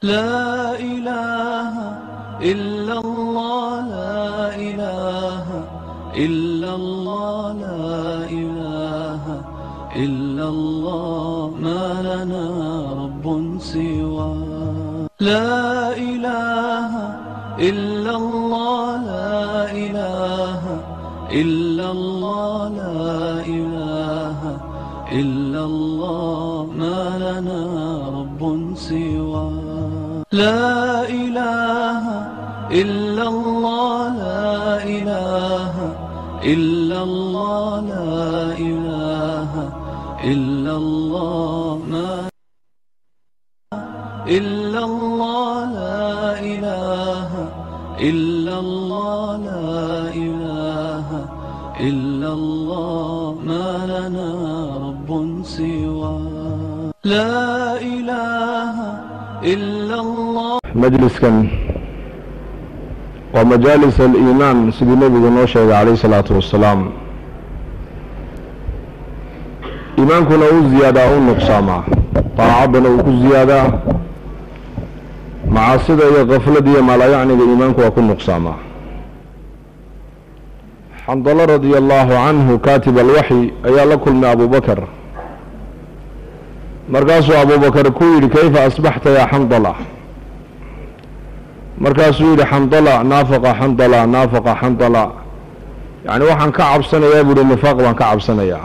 لا إله إلا الله لا إله إلا الله لا إله إلا الله ما لنا رب سوى لا إله إلا الله لا إله إلا الله لا إله إلا الله ما لنا رب سوى لا إله إلا الله لا إله إلا الله لا إله إلا الله ما إلا الله لا إله إلا الله لا إله إلا الله ما لنا رب سوى لا إله إلا الله majliskan waa majaalis aliimaan sidii nebigu noo sheegay calayh isalaatu wassalaam iimaankuna u ziyaadaa u nuqsaamaa daacaddana uu ku ziyaadaa macaasida iyo kaflada iyo maalayacniga iimaanku waa ku nuqsaamaa xandalo radia allaahu canhu kaatib alwaxyi ayaa la kulmay abubakar markaasuu abubakar ku yidhi kayfa asbaxta yaa xandala markaasuu yidhi xandala naafaqa xandala naafaqa xandala yacni waxaan ka cabsanayaa buuhi nifaaq baan ka cabsanayaa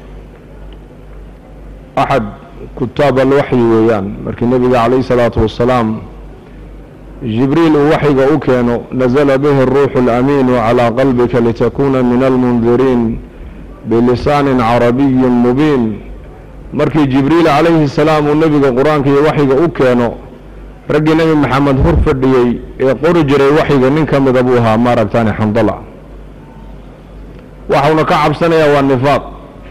axad kutaab alwaxyi weeyaan markii nebiga calayhi salaatu wassalaam jibriil uu waxyiga u keeno nasala bihi aruuxu alamiinu calaa qalbika litakuna min almundiriin bilisaanin carabiyin mubiin markii jibriil calayhi salaam uu nebiga qur-aanka iyo waxyiga u keeno raggii nebi maxamed hor fadhiyey ee qori jiray waxyiga nin ka mida buu ahaa maaragtaani xandala waxauna ka cabsanayaa waa nifaaq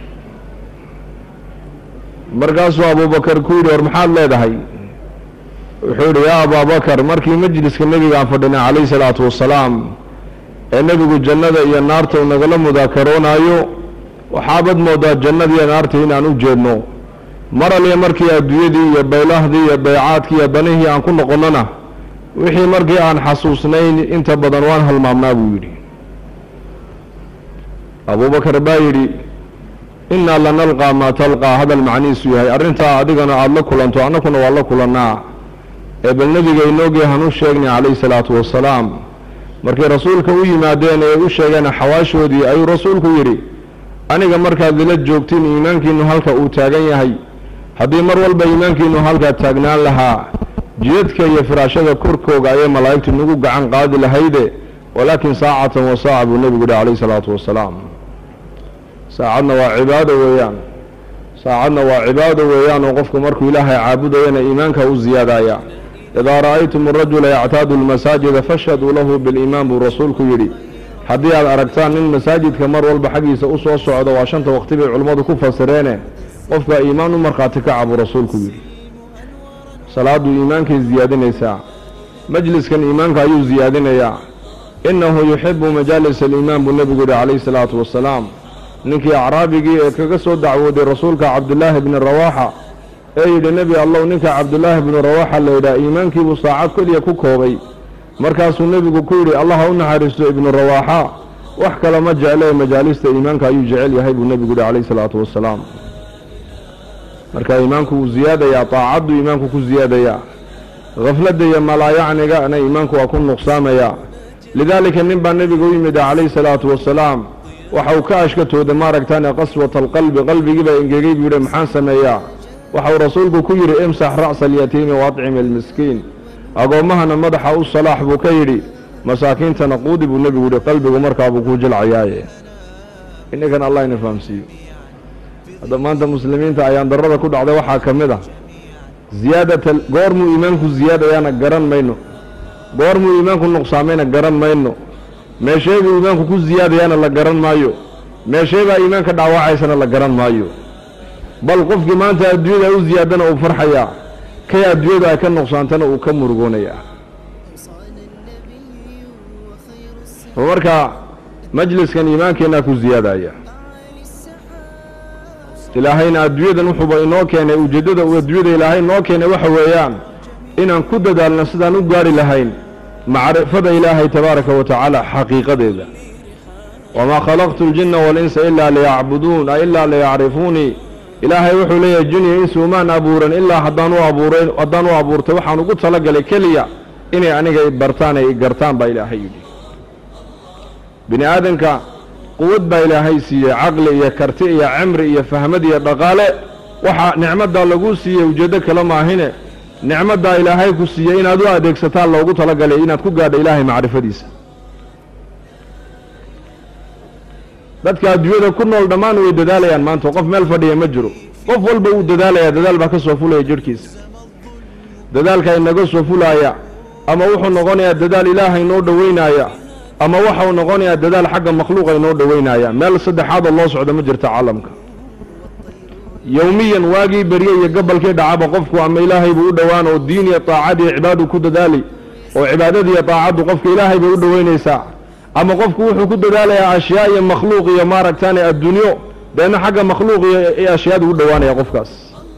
markaasuu abubakar ku yidhi war maxaad leedahay wuxuu yidhi yaa abaabakar markii majliska nebigaan fadhinay calayhi salaatu wassalaam ee nebigu jannada iyo naarta uu nagala mudaakaroonaayo waxaabad moodaa jannada iyo naarta inaan u jeedno mar aliya markii adduunyadii iyo baylahdii iyo baycaadkii iyo danihii aan ku noqonnona wixii markii aan xasuusnayn inta badan waan halmaamnaa buu yidhi abubakar baa yidhi innaa lanalqaa maa talqaa hadal macnihiisu yahay arrintaa adigana aada la kulanto annakuna waa la kulannaa ee bal nebiga inoogii hanu sheegnay calayhi salaatu wassalaam markay rasuulka u yimaadeen ee u sheegeen xawaashoodii ayuu rasuulku yidhi aniga markaad ila joogtiin iimaankiinu halka uu taagan yahay haddii mar walba iimaankiinu halkaa taagnaan lahaa jidadka iyo firaashada korkooga ayay malaa'igtu nagu gacan qaadi lahayde walaakin saacatan wa saaca buu nebigu yihi calayhi salaatu wassalaam saacadna waa cibaado weeyaan saacadna waa cibaado weeyaan oo qofku markuu ilaahay caabudayana iimaanka u ziyaadaya idaa ra'aytum arajula yactaadu almasaajida fashhaduu lahu biliimaan buu rasuulku yidhi haddii aad aragtaan nin masaajidka mar walba xaggiisa u soo socdo waa shanta waqti bay culimmadu ku fasireene qofka iimaan u markhaati kaca buu rasuulku yidhi salaaddu iimaankay ziyaadinaysaa majliskan iimaanka ayuu ziyaadinayaa innahu yuxibu majaalis aliimaan buu nebigu yidhi calayhi salaatu wassalaam ninkii acraabigii ee kaga soo dacwooday rasuulka cabdulaahi bni rawaaxa ee yidhi nebi allow ninka cabdulaahi bni rawaaxa la yidhaha iimaankiibuu saacad keliya ku koobay markaasuu nebigu ku yidhi allah ha u naxariisto ibnu rawaaxa wax kale ma jeclee majaalista iimaanka ayuu jecel yahay buu nebigu yihi calayhi salaatu wassalaam marka iimaanku wuu ziyaadayaa taacaddu iimaanku ku ziyaadayaa khafladda iyo malaayacnigana iimaanku waa ku nuqsaamayaa lidaalika nin baa nebiga u yimid calayhi salaatu wassalaam waxa uu ka ashkatooday maaragtaane qaswata alqalbi qalbigiibaa engegay buu yidhi maxaan sameeyaa waxa uu rasuulku ku yidhi imsax ra'sa alyatiimi waadcim almiskiin agoommahana madaxa u salaax buu ka yidhi masaakiintana quudi buu nebigu yidhi qalbigu markaabuu ku jilcayaaye inninkan allah ina fahamsiiyo hadda maanta muslimiinta ayaan darrada ku dhacday waxaa ka mid ah ziyaadata goormuu iimaanku ziyaadayaana garan mayno goormuu iimaanku nuqsaamayna garan mayno meesheebuu iimaanku ku ziyaadayaana la garan maayo meesheebaa iimaanka dhaawacaysana la garan maayo bal qofkii maanta adduunyada u ziyaadana uu farxayaa kay adduunyadu ay ka nuqsaantana uu ka murugoonayaa marka majliskan iimaankeenaa ku ziyaadaya ilaahayna adduunyadan wuxuuba inoo keenay ujeeddada uu adduunyada ilaahay inoo keenay waxa weeyaan inaan ku dadaalno sidaan u gaari lahayn macrifada ilaahay tabaaraka wa tacaala xaqiiqadeeda wamaa khalaqtu اljinna walinsa ilaa liyacbuduun a ilaa liyacrifuunii ilaahay wuxuu leeyahay jiniya insi umaan abuuran ilaa haddaan u abuuray haddaan u abuurtay waxaan ugu talagalay keliya inay aniga i bartaan ay i gartaan baa ilaahay yidhi bini aadanka quwad baa ilaahay siiyey caqli iyo karti iyo cimri iyo fahmad iyo dhaqaale waxaa nicmaddaa laguu siiyey ujeeddo kale maahine nicmaddaa ilaahay ku siiyey inaad u adeegsataan loogu talagalay inaad ku gaadho ilaahay macrifadiisa dadka adduunyada ku nool dhammaan way dadaalayaan maanta qof meel fadhiya ma jiro qof walba wuu dadaalayaa dadaal baa ka soo fulaya jidhkiisa dadaalka inaga soo fulaaya ama wuxuu noqonayaa dadaal ilaahay noo dhoweynaya ama waxau noqonayaa dadaal xagga makhluuqa inoo dhoweynaya meel saddexaadoo loo socdo ma jirta caalamka yowmiyan waagii berye iyo gabalkii dhacaba qofku ama ilaahay buu u dhowaan oo diin iyo taacad iyo cibaadu ku dadaali oo cibaadadiiyo taacaddu qofka ilaahay bay u dhoweynaysaa ama qofku wuxuu ku dadaalayaa ashyaa iyo makhluuq iyo maaragtaane adduunyo deedna xagga makhluuq iyo ashyaadu u dhowaanaya qofkaas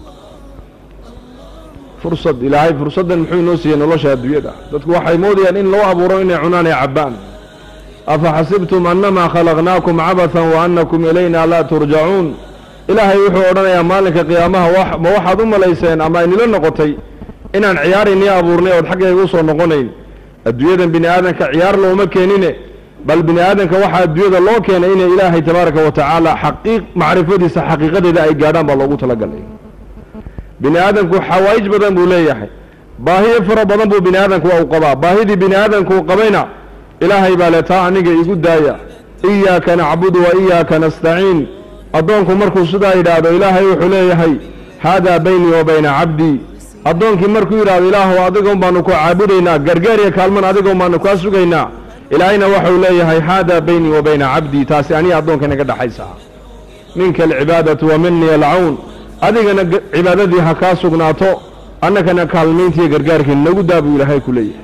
fursad ilaahay fursaddan muxuu inoo siiyey nolosha adduunyada dadku waxay moodayaan in loo abuuro inay cunaan ay cabbaan afa xasibtum annamaa khalaqnaakum cabathan wa annakum ilayna laa turjacuun ilaahay wuxuu odhanayaa maalinka qiyaamaha ma waxaad u malayseen ama aynila noqotay inaan ciyaaraynii abuurnay ood xaggayga u soo noqonayn adduunyadan bini aadanka ciyaar looma keenine bal bini aadanka waxaa adduunyada loo keenay inay ilaahay tabaaraka wa tacaala xaqiiq macrifadiisa xaqiiqadeeda ay gaadhaan baa loogu talagalay bini aadanku xawaa'ij badan buu leeyahay baahiyo fara badan buu bini aadanku u qabaa baahidii bini aadanku u qabayna ilaahay baa le taa aniga igu daaya iyaaka nacbudu wa iyaaka nastaciin addoonku markuu sidaa yidhaahdo ilaahay wuxuu leeyahay haadaa baynii wa bayna cabdii addoonkii markuu yidhahdo ilaahu adigoon baanu ku caabudaynaa gargaar iyo kaalman adigoon baanu kaa sugaynaa ilaahayna waxau leeyahay haadaa baynii wa bayna cabdii taasi aniga addoonka inaga dhaxaysa minka alcibaadatu wa minii alcawn adigana cibaadadii ha kaa sugnaato annagana kaalmayntiiyo gargaarkii nagu daa buu ilaahay ku leeyahay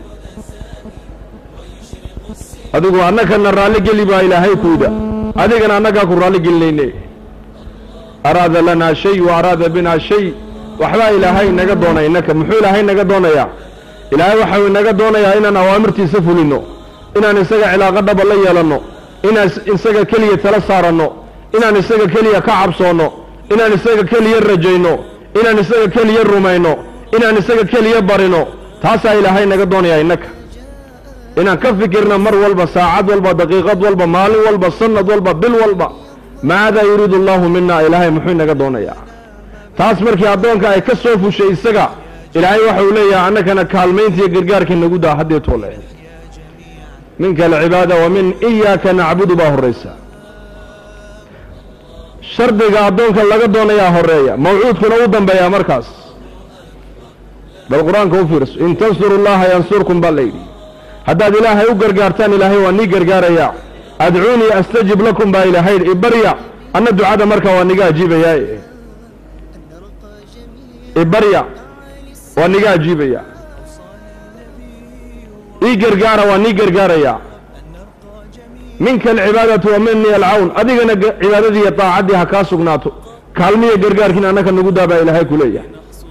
adigu annagana raalli geli baa ilaahay kuyda adigana annagaa ku raalli gelinayne araada lanaa shay wa araada binaa shay waxbaa ilaahay inaga doonay innaka muxuu ilaahay inaga doonayaa ilaahay waxau inaga doonayaa inaan awaamirtiisa fulinno inaan isaga cilaaqo dhaba la yeelanno inaan isaga keliya tala saaranno inaan isaga keliya ka cabsoonno inaan isaga keliya rajayno inaan isaga keliya rumayno inaan isaga keliya barino taasaa ilaahay naga doonayaa innaka inaan ka fikirno mar walba saacad walba daqiiqad walba maalin walba sanad walba bil walba maadaa yuriidu allaahu mina ilaahay muxuu inaga doonayaa taas markii addoonka ay ka soo fushay isaga ilaahay waxau leeyahay annagana kaalmayntiiyo gargaarkii nagu daa haddii toole minka alcibaada wa min iyaaka nacbudu baa horraysa shardiga addoonka laga doonayaa horeeya mawcuudkuna u dambeeyaa markaas bal qur-aanka u fiirso in tansuru llaha yansurkum baa layidhi haddaad ilaahay u gargaartaan ilaahay waa nii gargaarayaa adcuunii astajib lakum baa ilaahay ibarya anna ducada markaa waa niga ajiibayaa ibarya waa niga ajiibaya ii gargaara waa nii gargaarayaa minka alcibaadatu wa minii alcawn adigana cibaadadii iyo daacaddii ha kaa sugnaato kaalmiya gargaarkiina annaka nagu daabaa ilaahay ku leeyahay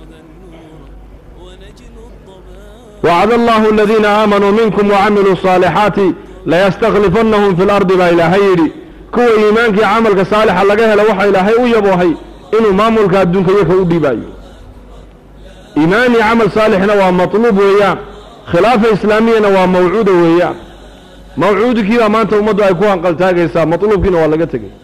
wacada allahu aladiina aamanuu minkum wacamiluu saalixaati layastakhlifannahum fi lardi baa ilaahay yidhi kuwa iimaankii camalka saalixa laga helo waxa ilaahay u yaboohay inuu maamulka adduunka iyaka u dhiibaayo iimaan iyo camal saalixna waa matluub weeyaan khilaafa islaamiyana waa mawcuuda weeyaan mawcuudkiibaa maanta ummaddu ay ku hanqaltaagaysaa matluubkiina waa laga tegey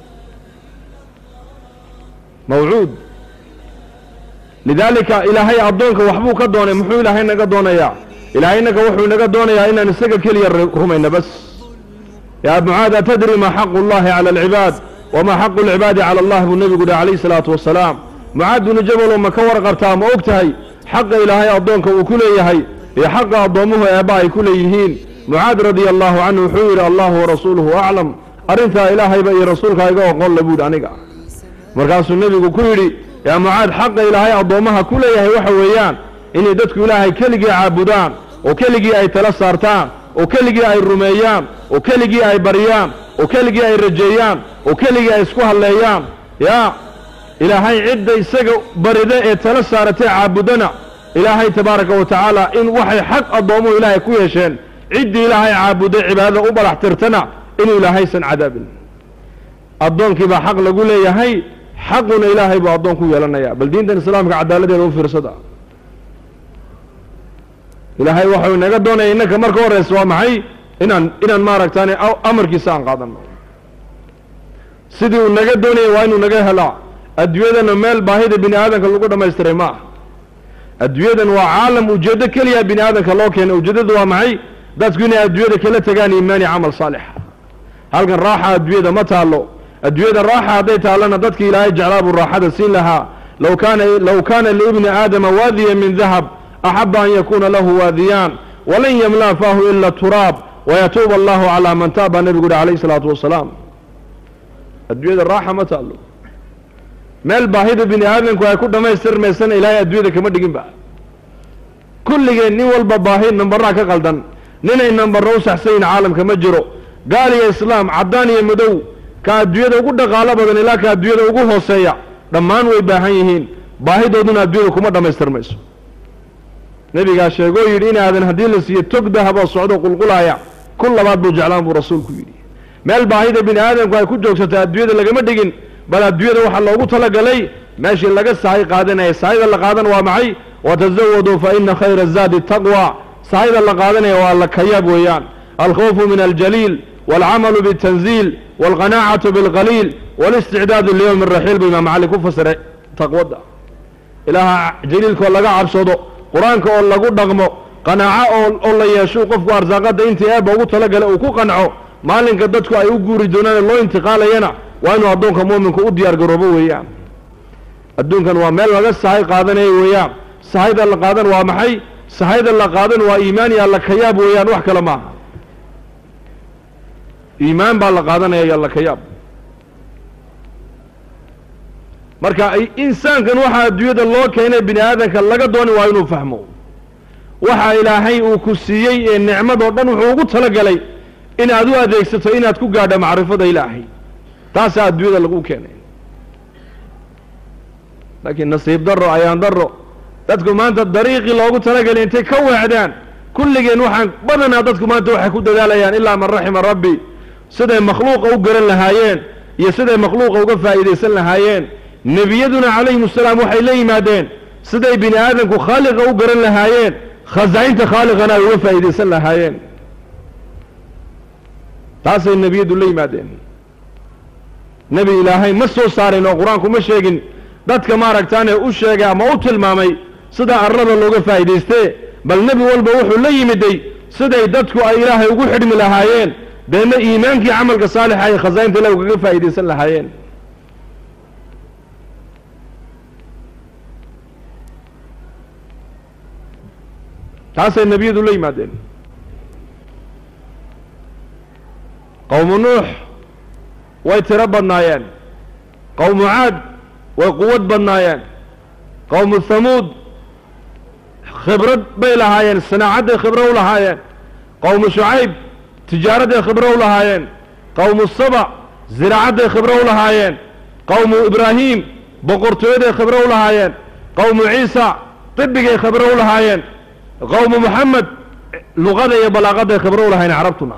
mawcuud lidaalika ilaahay addoonka waxbuu ka doonay muxuu ilaahay naga doonayaa ilaahay inaga wuxuu naga doonayaa inaan isaga keliya rumayno bas yaa mucaad atadri maa xaqu llahi cala alcibaad wamaa xaqu alcibaadi cala allah buu nebigu yihi calayhi salaatu wasalaam mucaad binu jabalow ma ka warqabtaa ma og tahay xaqa ilaahay addoonka uu ku leeyahay iyo xaqa addoommuhu eebba ay ku leeyihiin mucaad radia allaahu canhu wuxuu yidhi allahu warasuuluhu aclam arrintaa ilaahayba iyo rasuulkaa iga oqon le buuhi aniga markaasuu nebigu ku yidhi yaa mucaad xaqa ilaahay addoommaha ku leeyahay waxa weeyaan inay dadku ilaahay keligii caabudaan oo keligii ay tala saartaan oo keligii ay rumeeyaan oo keligii ay baryaan oo keligii ay rajeeyaan oo keligii ay isku halleeyaan yaa ilaahay cidda isaga barida ee tala saaratee caabudana ilaahay tabaaraka wa tacaala in waxay xaq addoomuhu ilaahay ku yeesheen ciddii ilaahay caabuday cibaadada u balax tirtana inuu ilaahaysan cadaabin addoonkii baa xaq lagu leeyahay xaquna ilaahay buu addoon ku yeelanaya bal diintan islaamka cadaaladeeda u fiirsada ilaahay waxau inaga doonaya innanka marka horeysa waa maxay inaan inaan maaragtaan amarkiisa aan qaadano sidii uu naga doonaya waa inuu naga helaa adduunyadana meel baahida bini aadamka lagu dhammaystiray ma ah adduunyadan waa caalam ujeeddo keliya bini aadamka loo keenay ujeeddadu waa maxay dadku inay adduunyada kala tegaan iimaani camal saalix halkan raaxa adduunyada ma taallo adduunyada raaxa hadday taallana dadki ilaahay jeclaa buu raaxada siin lahaa law kaana low kaana liibni aadama waadiya min dahab axaba an yakuuna lahu waadiyaan walan yamlaa faahu ila turaab wayatuuba allahu calaa man taab baa nebigu yihi calayhi isalaatu wasalaam adduunyada raaxa ma taallo meel baahida bini aadamku ay ku dhammaystirmaysana ilaahay adduunyada kama dhiginba kulligeen nin walba baahi nambarraa ka qaldan ninay nambarra u saxsayin caalamka ma jiro gaal iyo islaam caddaan iyo madow ka adduunyada ugu dhaqaalo badan ilaa ka adduunyada ugu hooseeya dhammaan way baahan yihiin baahidooduna adduunyada kuma dhammaystirmayso nebigaa sheegoo yidhi inaadan haddii la siiyo tog dahaboo socdo qulqulaaya kun labaad buu jeclaan buu rasuulku yidhi meel baahida bini aadamku ay ku joogsatay adduunyada lagama dhigin bal adduunyada waxaa loogu talagalay meeshii laga sahay qaadanaya sahayda la qaadan waa maxay watazawaduu fa ina khayra zaadi taqwa sahayda la qaadanaya waa la kayaab weeyaan alkhawfu min aljaliil waalcamalu bitanziil waalqanaacatu bilqaliil walisticdaadu liyowmi raxiil buu imaam cali ku fasiray taqwadda ilaaha jaliilkaoo laga cabsado qur-aanka oo lagu dhaqmo qanaaco oo oo la yeesho qofku arsaaqadda intii eebba ugu talagalay uu ku qanco maalinka dadku ay u guuri doonaan loo intiqaalayana waa inuu addoonka mu'minku u diyaar garoobo weeyaan adduunkan waa meel laga sahay qaadanayo weeyaan sahayda la qaadan waa maxay sahayda la qaadan waa iimaan iyo alla kayaab weeyaan wax kale maaha iimaan baa la qaadanaya iyo alla kayaab marka insaankan waxaa adduunyada loo keenay bini aadamka laga dooni waa inuu fahmo waxa ilaahay uu ku siiyey ee nicmadoo dhan wuxuu ugu talagalay inaad u adeegsato inaad ku gaadho macrifada ilaahay taasaa adduunyada lagu keenay laakiin nasiib darro ayaan darro dadku maanta dariiqii loogu talagelay intay ka weecdaan kulligeen waxaan badanaa dadku maanta waxay ku dadaalayaan ilaa man raxima rabbi siday makhluuqa u garan lahaayeen iyo siday makhluuqa uga faa'iidaysan lahaayeen nebiyaduna calayhim asalaam waxay la yimaadeen siday bini aadamku khaaliqa u garan lahaayeen khasaa'inta khaaliqana ay uga faa'iidaysan lahaayeen taasay nebiyadu la yimaadeen nebi ilaahay ma soo saarin oo qur-aanku ma sheegin dadka maaragtaane u sheegay ama u tilmaamay sidaa arlada looga faa'iidaystee bal nebi walba wuxuu la yimiday siday dadku ay ilaahay ugu xidhmi lahaayeen deedna iimaankii camalka saalixa ay khasaa'inta ilahi ugaga faa'iidaysan lahaayeen taasay nebiyadu la yimaadeen qowmu nuux way tiro badnaayeen qowmu caad way quwad badnaayeen qowmu hamuud khibrad bay lahaayeen sanaacadday khibro u lahaayeen qowmu shucayb tijaaraday khibro u lahaayeen qowmu saba ziraacadday khibro u lahaayeen qowmu ibraahiim boqortooyaday khibro u lahaayeen qowmu ciisa طibigay khibro u lahaayeen qowmu moxamed luqada iyo balaaqaday khibro u lahaayeen carabtuna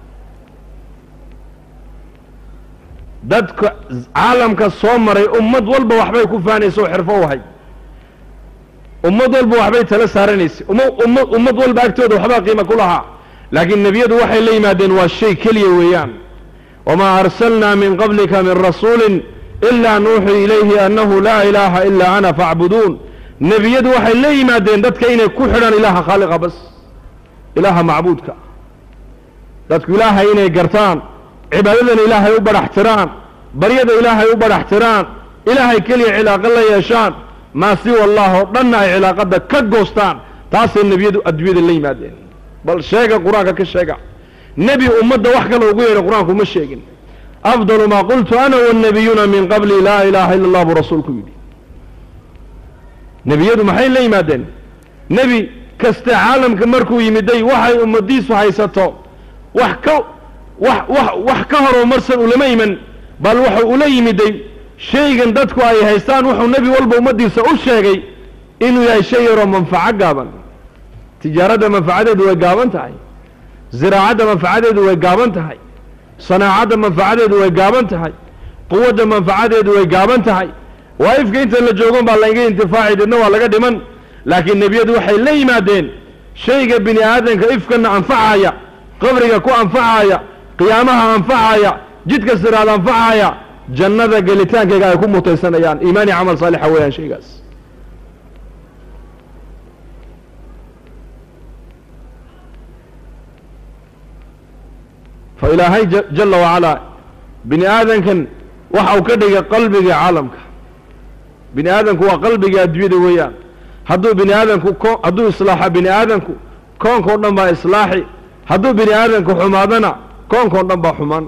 dadka caalamka soo maray ummad walba waxbay ku faanaysa oo xirfo u ahay ummad walba waxbay tala saaranaysay uma umma ummad walba agtooda waxbaa qiima ku lahaa laakiin nebiyadu waxay la yimaadeen waa shay keliya weeyaan wamaa arsalnaa min qablika min rasuulin ilaa nuuxii ilayhi annahu laa ilaaha ilaa ana faacbuduun nebiyadu waxay la yimaadeen dadka inay ku xidhaan ilaaha khaaliqa bas ilaaha macbuudka dadku ilaahay inay gartaan cibaadadana ilaahay u badhax tiraan baryada ilaahay u badhax tiraan ilaahay keliya cilaaqo la yeeshaan maa siwa allah oo dhanna ay cilaaqadda ka goostaan taasay nebiyadu adduunyada la yimaadeen bal sheega qur-aanka ka sheega nebi ummadda wax kale ugu yeedhay qur-aanku ma sheegin afdalu maa qultu ana wannabiyuuna min qabli laa ilaaha ila allah buu rasuulku yidhi nebiyadu maxay la yimaadeen nebi kaste caalamka markuu yimiday waxay ummadiisu haysato wax ka wax wax wax ka horoo marsan ulama iman bal wuxuu ula yimiday shaygan dadku ay haystaan wuxuu nebi walba ummaddiisa u sheegay inuu yahay shay yaroo manfaco gaaban tijaaradda manfacadeedu way gaaban tahay ziraacadda manfacadeedu way gaaban tahay sanaacadda manfacadeedu way gaaban tahay quwadda manfacadeedu way gaaban tahay waa ifka inta la joogon baa laga intifaaci deedna waa laga dhiman laakiin nebiyadu waxay la yimaadeen shayga bini aadamka ifkana anfacaya qabriga ku anfacaya qiyaamaha anfacaya jidka siraad anfacaya jannada gelitaankayga ay ku mutaysanayaan iimaani camal saalixa weeyaan shaygaas fa ilaahay jala wacalaa bini aadankan waxa uu ka dhigay qalbiga caalamka bini aadamku waa qalbiga adduunyada weeyaan hadduu bini aadamku ko hadduu islaaxo bini aadamku koonkao dhan baa islaaxi hadduu bini aadamku xumaadana koonkao dhan baa xumaan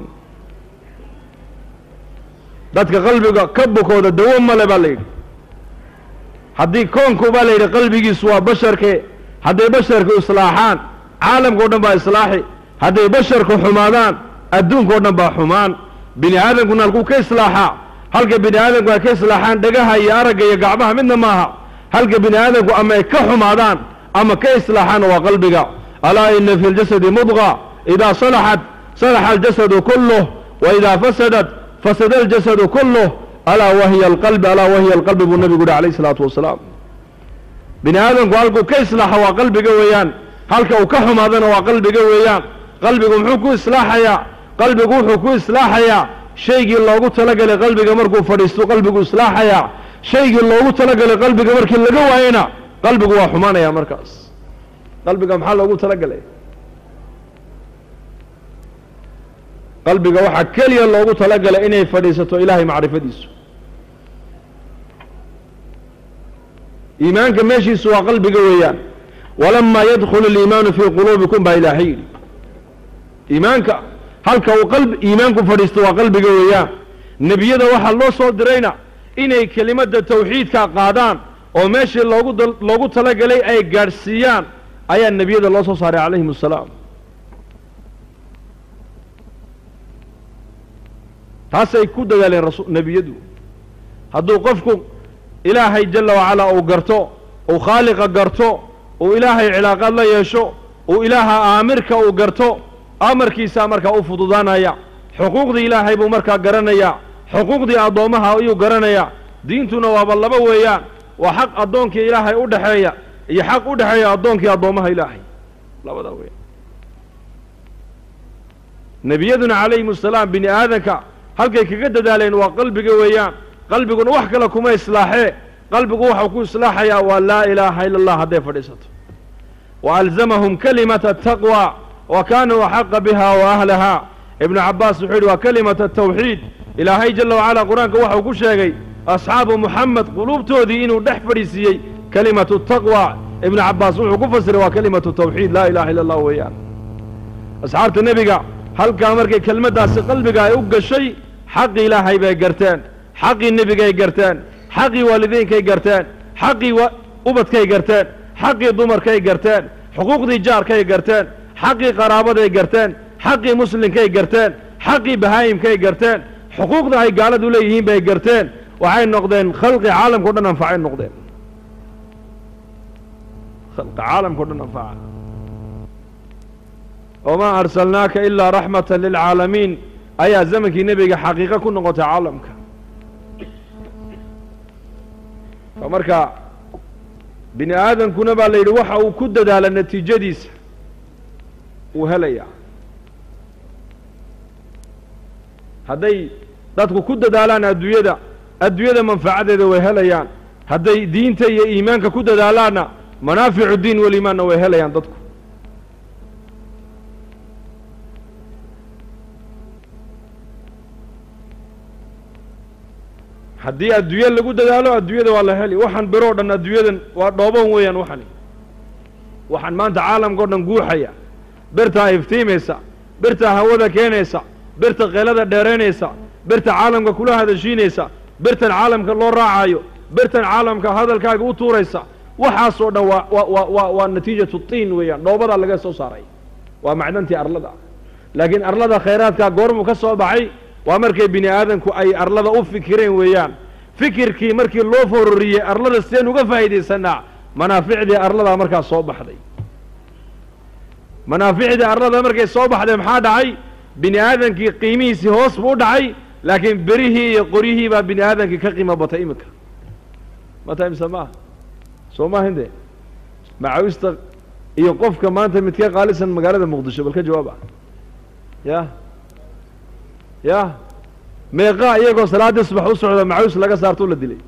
dadka qalbiga ka bukooda dawo male baa la yidhi haddii koonku baa la yidhi qalbigiisu waa basharke hadday basharku islaaxaan caalamkao dhan baa islaaxi hadday basharku xumaadaan adduunkao dhan baa xumaan bini aadamkuna halkuu ka islaaxaa halka bini aadamku ay ka islaaxaan dhagaha iyo aragga iyo gacmaha midna maaha halka bini aadamku ama ay ka xumaadaan ama ka islaaxaana waa qalbiga alaa ina fi ljasadi mudqa idaa salaxat salaxa aljasadu kulluh wa idaa fasadat fasada aljasadu kulluh alaa wahiya alqalbi alaa wahiya alqalbi buu nabigu yihi alayh isalaatu wasalaam bini aadamku halkuu ka islaaxa waa qalbiga weeyaan halka uu ka xumaadana waa qalbiga weeyaan qalbigu muxuu ku islaaxayaa qalbigu wuxuu ku islaaxayaa shaygii loogu talagalay qalbiga markuu fadhiisto qalbigu islaaxayaa shaygii loogu talagalay qalbiga markii laga waayena qalbigu waa xumaanaya markaas qalbiga maxaa loogu talagalay qalbiga waxaa keliya loogu talagalay inay fadhiisato ilaahay macrifadiisu iimaanka meeshiisu waa qalbiga weeyaan walamaa yadkhulu اliimaanu fii quluubikum baa ilaahay yidhi iimaanka halka uu qalb iimaanku fadhiisto waa qalbiga weeyaan nebiyada waxaa loo soo dirayna inay kelimadda tawxiidka qaadaan oo meeshii loogu loogu talagalay ay gaadhsiiyaan ayaa nebiyada loo soo saaray calayhim assalaam taasay ku dadaaleen rasu nebiyadu hadduu qofku ilaahay jalla wacalaa uu garto uu khaaliqa garto uu ilaahay cilaaqaad la yeesho uu ilaaha aamirka uu garto amarkiisaa markaa u fududaanaya xuquuqdii ilaahay buu markaa garanayaa xuquuqdii addoommaha ayuu garanayaa diintuna waaba laba weeyaan waa xaq addoonkii ilaahay u dhexeeya iyo xaq u dhexeeya addoonkii addoommaha ilaahay labadaa weeyaan nebiyaduna calayhim assalaam bini aadanka halkay kaga dadaaleen waa qalbiga weeyaan qalbiguna wax kale kuma islaaxee qalbigu waxau ku islaaxayaa waa laa ilaaha ila allah hadday fadhiisato wa alzamahum kalimata ataqwa wa kaanuu axaqa biha wa ahlaha ibnu cabbaas wuxuu yidhi waa kalimata atawxiid ilaahay jalla wacalaa qur-aanka waxau ku sheegay asxaabu muxamed quluubtoodii inuu dhex fadhiisiiyey kalimatu taqwa ibnu cabbaas wuxuu ku fasiray waa kalimatu tawxiid laa ilaha illa allah weeyaan asxaabta nebiga halkaa markay kelmaddaasi qalbiga ay u gashay xaqii ilaahay bay garteen xaqii nebigay garteen xaqii waalidiinkay garteen xaqii ubadkay garteen xaqii dumarkay garteen xuquuqdii jaarkay garteen xaqii qaraabaday garteen xaqii muslimkay garteen xaqii bahaayimkay garteen xuquuqda ay gaaladu leeyihiin bay garteen waxay noqdeen khalqi caalamkao dhan anfacay noqdeen khalqi caalamkao dhan anfaca wamaa arsalnaaka ilaa raxmata lilcaalamiin ayaa zamankii nebiga xaqiiqo ku noqotay caalamka marka bini aadamkuna baa la yidhi waxa uu ku dadaala natiijadiisa uu helayaa hadday dadku ku dadaalaan adduunyada adduunyada manfacadeeda way helayaan hadday diinta iyo iimaanka ku dadaalaanna manaaficu diin walimaanna way helayaan dadku haddii adduunye lagu dadaalo adduunyada waa la heli waxaan biroo dhan adduunyadan waa dhooban weeyaan waxani waxaan maanta caalamka o dhan guuxaya birtaa iftiimaysa birtaa hawada keenaysa birta keelada dheeraynaysa birta caalamka kula hadashiinaysa birtan caalamka loo raacayo birtan caalamka hadalkaaga u tuuraysa waxaasoo dhan waa wa wa wa waa natiijatu tiin weeyaan dhoobadaa laga soo saaray waa macdantii arlada laakiin arlada khayraadkaa goormuu ka soo baxay waa markay bini aadamku ay arlada u fikireen weeyaan fikirkii markii loo fororiyey arlada sideen uga faa'iidaysanaa manaaficdii arladaa markaas soo baxday manaaficdii arlada markay soo baxday maxaa dhacay bini aadamkii qiimihiisii hoos buu u dhacay laakiin berihii iyo qoryihii baa bini aadamkii ka qiimo batay iminka mata imse maaha soo maahinde macawista iyo qofka maanta midka qaalisan magaalada muqdisho bal ka jawaaba ya ya meeqaa iyagoo salaaddii subax u socda macawis laga saarto la dilay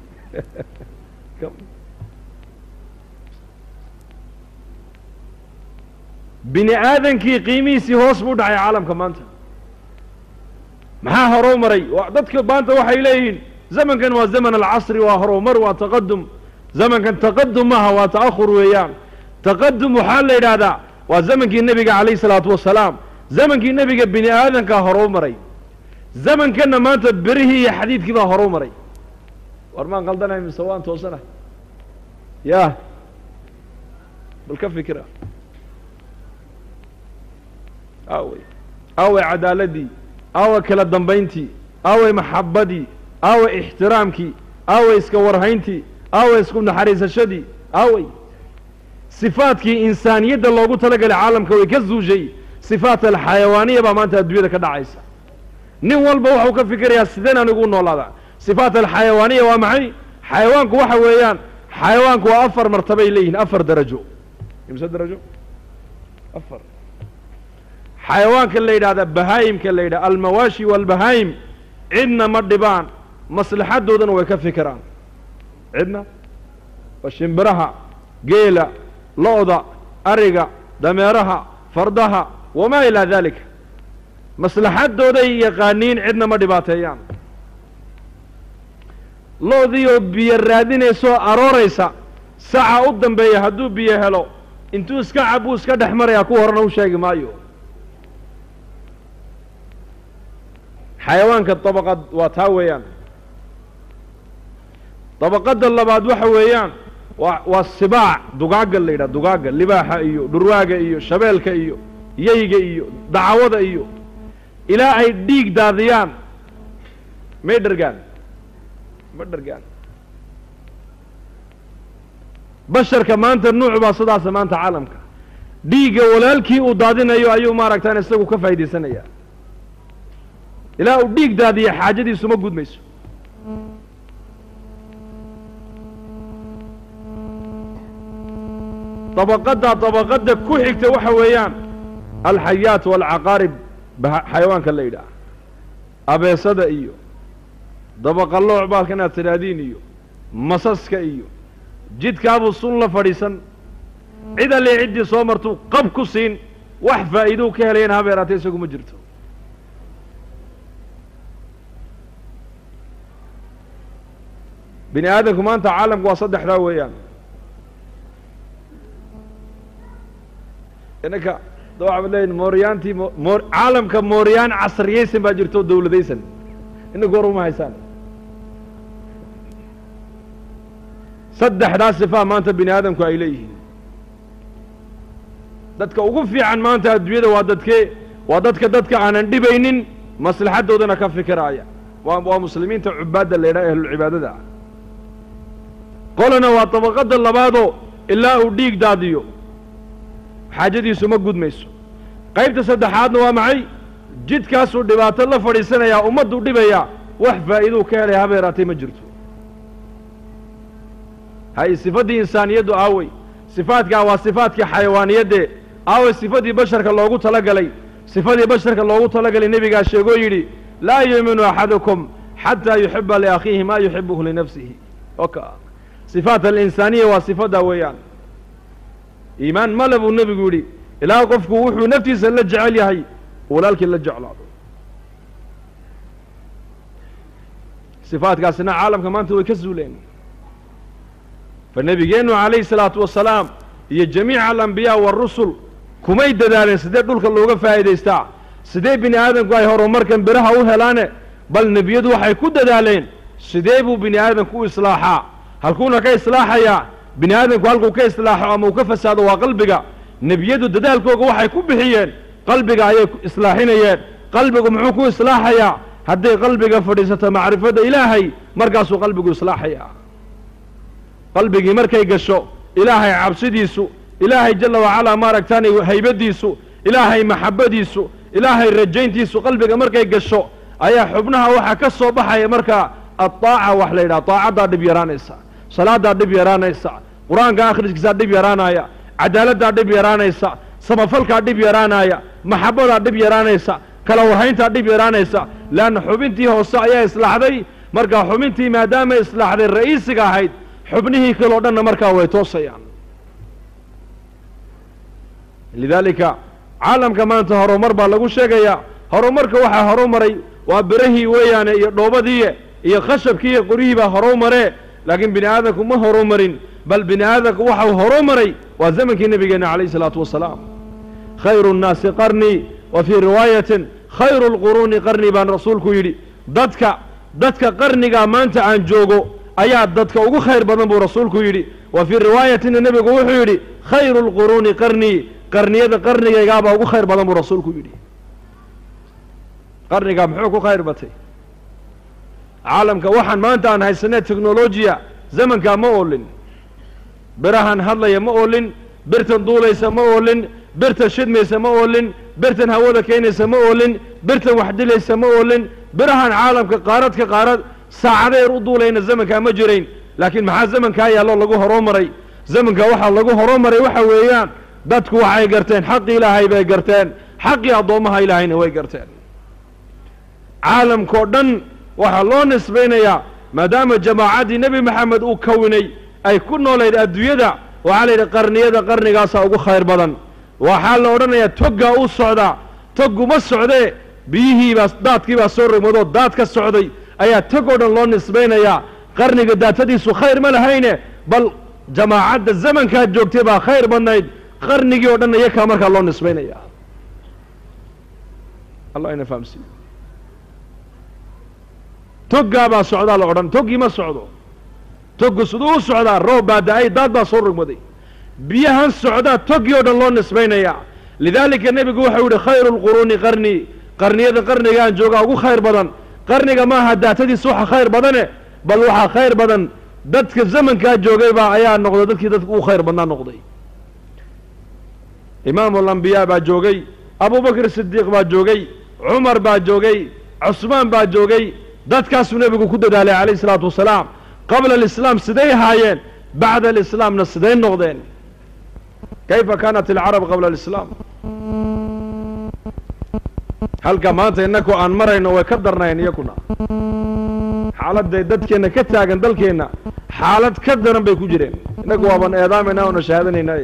bini aadankii qiimihiisii hoos buu dhacay caalamka maanta maxaa horow maray dadka maanta waxay leeyihiin zamankan waa zaman alcasri waa horumar waa taqadum zamankan taqadum maaha waa ta'ahur weeyaan taqadum waxaa la yidhaahdaa waa zamankii nebiga calayh isalaatu wasalaam zamankii nebiga bini aadankaa horow maray zamankanna maanta berihii iyo xadiidkii baa horow maray war maan qaldanahay mise waan toosanahay ya bal ka fikira aawey aawey cadaaladii aawey kala dambayntii aawey maxabadii aawey ixtiraamkii aawey iska warhayntii aawey isku naxariisashadii aawey sifaadkii insaaniyadda loogu talagalay caalamka way ka zuushay sifaat alxayawaaniya baa maanta adduunyada ka dhacaysa nin walba waxuu ka fikirayaa sideen anigu u noolaadaa sifaat alxayawaaniya waa maxay xayawaanku waxa weeyaan xayawaanku waa afar martabay leeyihiin afar darajo imse darajo afar xayawaanka la yidhahda bahaayimka la yidhahda almawaashi waalbahaayim cidna ma dhibaan maslaxadoodana way ka fikiraan cidna waa shimbiraha geela lo-da ariga dameeraha fardaha wamaa ilaa daalika maslaxadooday yaqaaniin cidna ma dhibaateeyaan lo-diioo biyo raadinaysoo arooraysa saca u dambeeya hadduu biyo helo intuu iska cabuu iska dhex marayaa ku horena u sheegi maayo xayawaanka dabaqad waa taa weeyaan dabaqadda labaad waxa weeyaan waa waa sibaac dugaagga la yidhaha dugaagga libaaxa iyo dhurwaaga iyo shabeelka iyo yeyga iyo dacwada iyo ilaa ay dhiig daadiyaan may dhargaan ma dhargaan basharka maanta nuuc baa sidaasa maanta caalamka dhiigga walaalkii uu daadinayo ayuu maaragtaan isagu ka faa'iidaysanaya ilaa uu dhiig daadiya xaajadiisu ma gudmayso dabaqadda dabaqadda ku xigta waxa weeyaan alxayaat waalcaqaarib xayawaanka la yidhaah abeesada iyo dabaqallooc baalka inaad tidhaahdiin iyo masaska iyo jidkaabuu sun la fadhiisan cid alle ciddii soo martuu qab ku siin wax faa'iidou ka helayana habeeraatee isagu ma jirto bini aadamku maanta caalamku waa saddexdaa weeyaan inanka da waxaad leeyihin mooryaantii mo caalamka mooryaan casriyaysan baa jirto o dawladaysan inanku war uma haysaan saddexdaa sifaa maanta bini aadamku ay leeyihiin dadka ugu fiican maanta adduunyada waa dadkee waa dadka dadka aanan dhibaynin maslaxaddoodana ka fikiraaya waa waa muslimiinta cubaadda la yidhaha ahlulcibaadada ah qolana waa dabaqadda labaadoo ilaa uu dhiig daadiyo xaajadiisu ma gudmayso qaybta saddexaadna waa maxay jidkaasuu dhibaato la fadhiisanayaa ummadduu dhibayaa wax faa'iiduu ka helaya habeeraatay ma jirto hay sifaddii insaaniyaddu aawey sifaadkaa waa sifaadkii xayawaaniyaddee aawey sifadii basharka loogu talagalay sifadii basharka loogu talagalay nebigaa sheegoo yidhi laa yuuminu axadukum xataa yuxiba liakhiihi maa yuxibuhu linafsihi oka sifaat alinsaaniya waa sifaddaa weeyaan iimaan male buu nebigu yidhi ilaa qofku wuxuu naftiisa la jecel yahay walaalkii la jeclaado sifaadkaasina caalamka maanta way ka zuuleen fa nebigeennu calayhi salaatu wasalaam iyo jamiica alambiyaa waarusul kumay dadaaleen sidee dhulka looga faa'iidaystaa sidee bini aadamku ay horumarkan beraha u helaane bal nebiyadu waxay ku dadaaleen sidee buu bini aadamku u islaaxaa halkuuna ka islaaxayaa bini aadamku halkuu ka islaaxo ama uu ka fasaado waa qalbiga nebiyadu dadaalkooga waxay ku bixiyeen qalbiga ayay islaaxinayeen qalbigu muxuu ku islaaxayaa hadday qalbiga fadhiisato macrifadda ilaahay markaasuu qalbigu islaaxaya qalbigii markay gasho ilaahay cabsidiisu ilaahay jalla wacalaa maaragtaanay haybaddiisu ilaahay maxabbadiisu ilaahay rajayntiisu qalbiga markay gasho ayaa xubnaha waxaa ka soo baxaya markaa addaaca wax la yidhaha daacaddaa dhib yaraanaysa salaaddaa dhib yaraanaysa qur-aanka akhriskiisaa dhib yaraanaya cadaaladdaa dhib yaraanaysa samafalkaa dhib yaraanaya maxabbadaa dhib yaraanaysa kala warhayntaa dhib yaraanaysa leanna xubintii hoose ayaa islaaxday markaa xubintii maadaamay islaaxday ra'iisiga ahayd xubnihii kaleo dhanna markaa way toosayaan lidaalika caalamka maanta horumar baa lagu sheegayaa horumarka waxaa horumaray waa berahii weeyaane iyo dhoobadiiye iyo khashabkii iyo qoryihii baa horumaree laakiin bini aadamku ma horumarin bal bini aadamku waxau horumaray waa zamankii nebigeenna calayh isalaatu wasalaam khayru nnaasi qarnii wa fii riwaayatin khayru lquruuni qarnii baan rasuulku yidhi dadka dadka qarnigaa maanta aan joogo ayaa dadka ugu khayr badan buu rasuulku yidhi wa fii riwaayatina nebigu wuxuu yidhi khayru lquruuni qarnii qarniyada qarnigaygaabaa ugu khayr badan buu rasuulku yidhi qarnigaa muxuu ku khayr batay caalamka waxaan maanta aan haysanee technolojiya zamankaa ma oolin birahan hadlaya ma oolin birtan duulaysa ma oolin birtan shidmaysa ma oolin birtan hawada keenaysa ma oolin birtan wax dilaysa ma oolin birahan caalamka qaarad ka qaarad saacadeer u duulayna zamankaa ma jirayn laakiin maxaa zamankaa yaallo lagu horumaray zamankaa waxaa lagu horumaray waxa weeyaan dadku waxay garteen xaqii ilaahay bay garteen xaqii addoommaha ilaahayna way garteen caalamkao dhan waxaa loo nisbaynayaa maadaama jamaacaddii nebi maxamed uu kawinay ay ku noolayd adduunyada waxaa la yidhi qarniyada qarnigaasaa ugu khayr badan waxaa la odhanayaa toggaa u socdaa togguma socdee biyihiibaa daadkiibaa soo rogmadoo daad ka socday ayaa tog oo dhan loo nisbaynayaa qarniga daatadiisu khayr ma lahayne bal jamaacadda zamankaa joogtay baa khayr badnayd qarnigii oo dhan iyakaa markaa loo nisbaynaya allah ina fahamsiiyo toggaa baa socdaa la odhan toggii ma socdo toggu siduu u socdaa roob baa da-ay daad baa soo rogmaday biyahan socdaa toggii oo dhan loo nisbaynayaa lidaalika nebigu waxau yihi khayru lquruuni qarnii qarniyada qarnigaan joogaa ugu khayr badan qarniga maaha daatadiisa waxa khayr badane bal waxaa khayr badan dadka zamankaa joogay baa ayaa noqday dadkii dadka ugu khayr badnaa noqday imaamu alambiyaa baa joogay abubakr sidiiq baa joogay cumar baa joogay cusmaan baa joogay dadkaasuu nebigu ku dadaalay calayh isalaatu wasalaam qabla alislaam siday ahaayeen bacda alislaamna siday noqdeen kayfa kaanat alcarab qabla alislaam halka maanta innaku aan marayno way ka darnayn iyakuna xaaladday dadkeenna ka taagan dalkeenna xaalad ka daran bay ku jireen innagu waaban eedaamayna oona shahaadanayna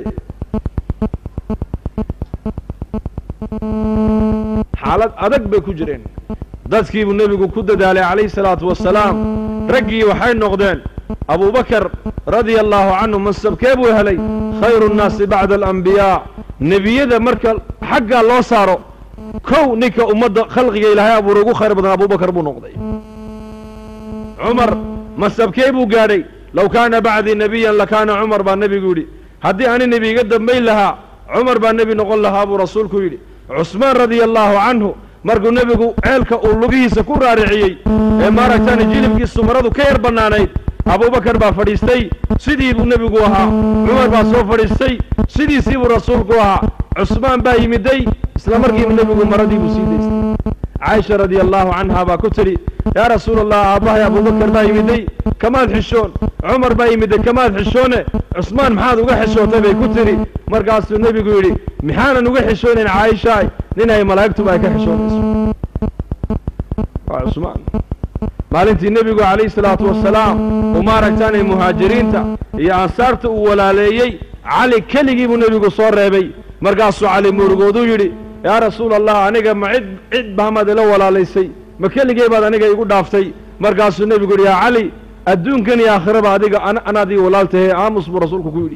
xaalad adag bay ku jireen dadkiibuu nebigu ku dadaalay calayhi salaatu wasalaam raggii waxay noqdeen abubakar radia allaahu canhu mansabkee buu helay khayru nnaasi bacda alambiyaa nebiyada marka xaggaa loo saaro kow ninka ummadda khalqiga ilaahay abuuray ugu khayr badan abubakar buu noqday cumar mansabkee buu gaadhay low kaana bacdii nebiyan lakaana cumar baa nebigu yidhi haddii ani nebi iga dambayn lahaa cumar baa nebi noqon lahaa buu rasuulku yidhi cusmaan radia allaahu canhu markuu nebigu ceelka uu lugihiisa ku raariciyey ee maaragtaani jilibkiisu maradu ka yar bannaanayd abubakar baa fadhiistay sidii buu nebigu ahaa cumar baa soo fadhiistay sidiisii buu rasuulku ahaa cusmaan baa yimiday isla markiiba nebigu maradii buu sii daystay caaisha radia allaahu canha baa ku tidhi yaa rasuula allah aabbahay abubakar baa yimiday kamaad xishoon cumar baa yimiday kamaad xishoone cusmaan maxaad uga xishootay bay ku tidhi markaasuu nebigu yidhi maxaanan uga xishoonayn caaishaay nin ay malaa'igtuba ay ka xishoonayso waa cusmaan maalintii nebigu calayhi salaatu wasalaam uu maaragtaanay muhaajiriinta iyo ansaarta uu walaaleeyey cali keligii buu nebigu soo reebay markaasuu cali murugooduu yidhi yaa rasuula allah aniga ma cid cid bahamaad ila walaalaysay ma keligey baad aniga igu dhaaftay markaasuu nebigu yidhi yaa cali adduunkan iyo aakhiraba adiga anaad ii walaaltahe aamus buu rasuulku ku yidhi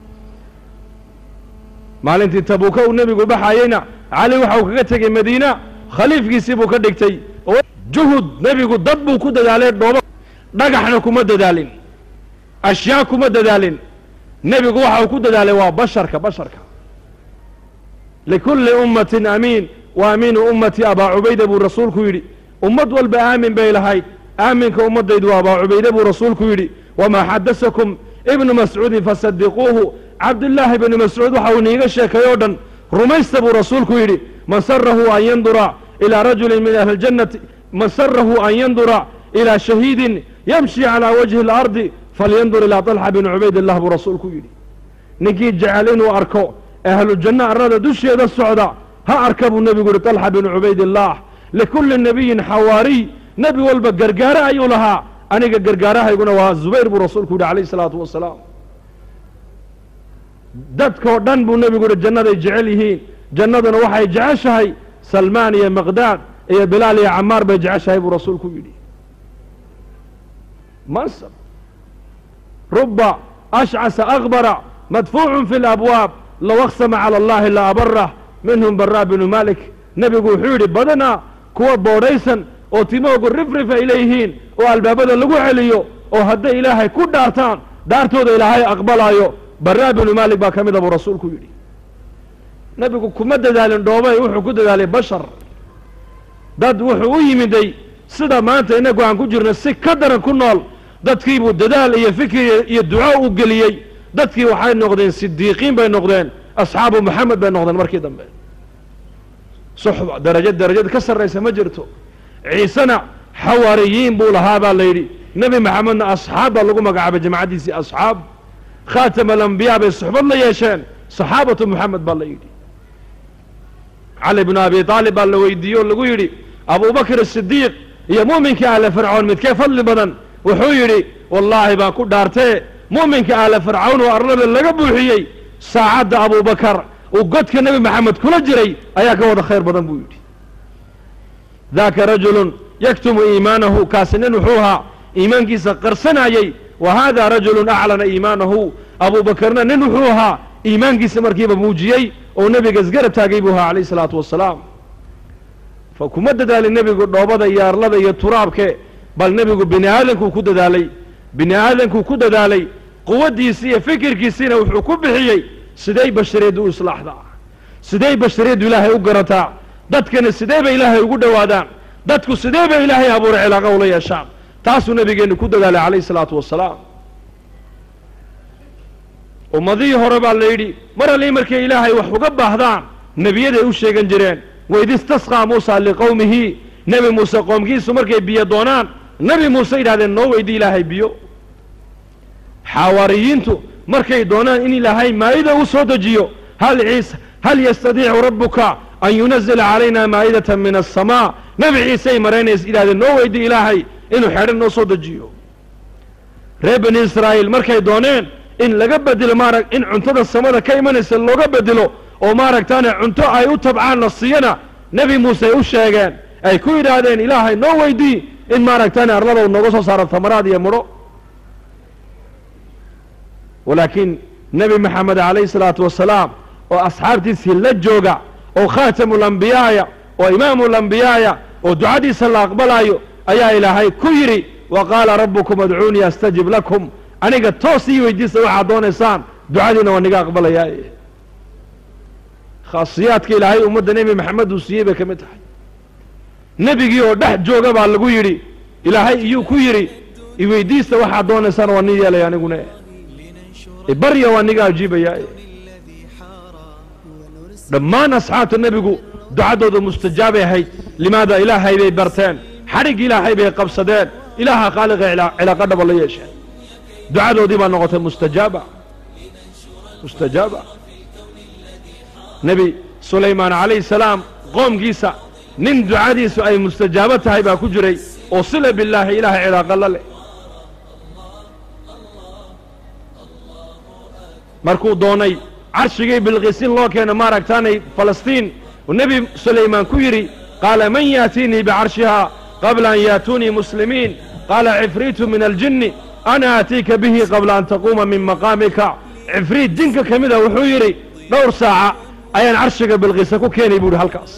maalintii tabuuka uu nebigu baxayeyna cali waxau kaga tegey madiina khaliifkiisii buu ka dhigtay oo juhud nebigu dad buu ku dadaalay dhoobo dhagaxna kuma dadaalin ashyaa kuma dadaalin nebigu waxa uu ku dadaalay waa basharka basharka likulli ummatin amiin wa amiinu ummati abaa cubayda buu rasuulku yidhi ummad walba aamin bay lahayd aaminka ummaddaydu waa abaa cubayde buu rasuulku yidhi wamaa xadasakum ibnu mascuudin fasadiquuhu cabdillaahi ibnu mascuud waxa uu niiga sheekay oo dhan rumaysta buu rasuulku yidhi man sarahu an yandura ilaa rajulin min ahli ljannati man sarahu an yandura ilaa shahiidin yamshi calaa wajhi اlardi falyandur ilaa طalxa bni cubaydillah buu rasuulku yidhi ninkii jecel inuu arko ahlu janno arlada dusheeda socda ha arka buu nebigu yihi طalxa binu cubaydillaah likulli nebiyin xawaariy nebi walba gargaare ayuu lahaa aniga gargaarahayguna waa zubayr buu rasuulku yidhi calayh isalaatu wasalaam dadkoo dhan buu nebigu yihi jannaday jecel yihiin jannaduna waxay jeceshahay salmaan iyo maqdaad iyo bilaal iyo camaar bay jeceshahay buu rasuulku yidhi mansab ruba ashcasa akbara madfuucun fi labwaab low aqsama cala allahi la abarah minhum baraa binu malik nebigu wuxuu yidhi badanaa kuwa boodhaysan oo timoogu rifrif ay leeyihiin oo albaabada lagu celiyo oo hadday ilaahay ku dhaartaan dhaartooda ilaahay aqbalaayo baraa binu maalik baa ka mida buu rasuulku yidhi nebigu kuma dadaalin dhoobay wuxuu ku dadaalay bashar dad wuxuu u yimiday sida maanta innagu aan ku jirno si ka daran ku nool dadkiibuu dadaal iyo fikir iyo duco u geliyey dadkii waxay noqdeen sidiiqiin bay noqdeen asxaabu moxamed bay noqdeen markii dambe suxba darajo darajad ka sarraysa ma jirto ciisena xawaariyiin buu lahaa baa la yidhi nebi maxamedna asxaab baa lagu magacaabay jamacaddiisii asxaab khaatama alambiyaa bay suxbad la yeesheen saxaabatu moxamed baa la yidhi cali bnu abi aalib baa la weydiiyey oo lagu yidhi abubakr asidiiq iyo mu'minkii ahle fircoon midkee fadli badan wuxuu yidhi wallaahi baan ku dhaartee mu'minka ahle fircawn oo arlada laga buuxiyey saacadda abubakar uu godka nebi maxamed kula jiray ayaa ka wada khayr badan buu yidhi daaka rajulun yaktumu iimaanahu kaasi nin wuxuu ahaa iimaankiisa qarsanayey wa haada rajulun aclana iimaanahu abubakarna nin wuxuu ahaa iimaankiisa markiiba muujiyey oo nebiga isgarab taagay buu ahaa calayh isalaatu wasalaam fa kuma dadaalin nebigu dhoobada iyo arlada iyo turaabke bal nebigu bini aadankuu ku dadaalay bini aadankuu ku dadaalay quwaddiisi iyo fikirkiisiina wuxuu ku bixiyey siday bashariyaddu u islaaxdaa siday bashariyaddu ilaahay u garataa dadkana sidee bay ilaahay ugu dhowaadaan dadku sidee bay ilaahay abuuray cilaaqa ula yeeshaan taasuu nebigeennu ku dadaalay calayh isalaatu wasalaam ummadihii hore baa la yidhi mar allii markay ilaahay wax uga baahdaan nebiyaday u sheegan jireen waid istasqaa muusa liqowmihi nebi muuse qoomkiisu markay biyo doonaan nebi muuse yidhahdeen noo weydii ilaahay biyo xawaariyiintu markay doonaan in ilaahay maa'ida u soo dejiyo hal ciise hal yastadiicu rabbuka an yunazila calayna maa'idatan min aلsamaa nebi ciisey maraynays yidhahdeen noo weydii ilaahay inuu xedhan noo soo dejiyo reer bani israa'iil markay dooneen in laga bedelo maarag in cuntada samada ka imanaysa looga bedelo oo maaragtaane cunto ay u tabcaan la siiyana nebi muuse ay u sheegeen ay ku yidhaahdeen ilaahay noo weydii in maaragtaane arlada nooga soo saaro tamaraad iyo mudho walaakiin nebi maxamed calayhi salaatu wasalaam oo asxaabtiisii la jooga oo khaatamulambiyaaya oo imaamulambiyaaya oo ducadiisa la aqbalaayo ayaa ilaahay ku yidhi wa qaala rabbukum adcuunii astajib lakum aniga toos ii weydiisa waxaad doonaysaan ducadiina waa niga aqbalayaa khaasiyaadka ilaahay ummadda nebi maxamed uu siiyey bay ka mid tahay nebigii oo dhex jooga baa lagu yidhi ilaahay iyuu ku yidhi iweydiista waxaad doonaysaan waa ni yeelaya aniguna barya waa niga ajiibaya dhammaan asxaabta nebigu ducaddooda mustajaabay ahayd limaada ilaahay bay barteen xadhig ilaahay bay qabsadeen ilaaha khaaliqa cilaaqa dhaba la yeesheen ducadoodii baa noqotay mustajaaba mustajaaba nebi sulaymaan calayhi salaam qoomkiisa nin ducadiisu ay mustajaabo tahay baa ku jiray oo sila billaahi ilaahay cilaaqa la leh markuu doonay carshigii bilqisin loo keena maaragtaanay falastiin uu nebi sulaymaan ku yidhi qaala man yaatiinii bicarshihaa qabla an yaatuunii muslimiin qaala cifriitu min aljinni ana aatiika bihi qabla an taquuma min maqaamika cifriit jinka ka mida wuxuu yidhi dhowr saaca ayaan carshiga bilqisa ku keenay buu yidhi halkaas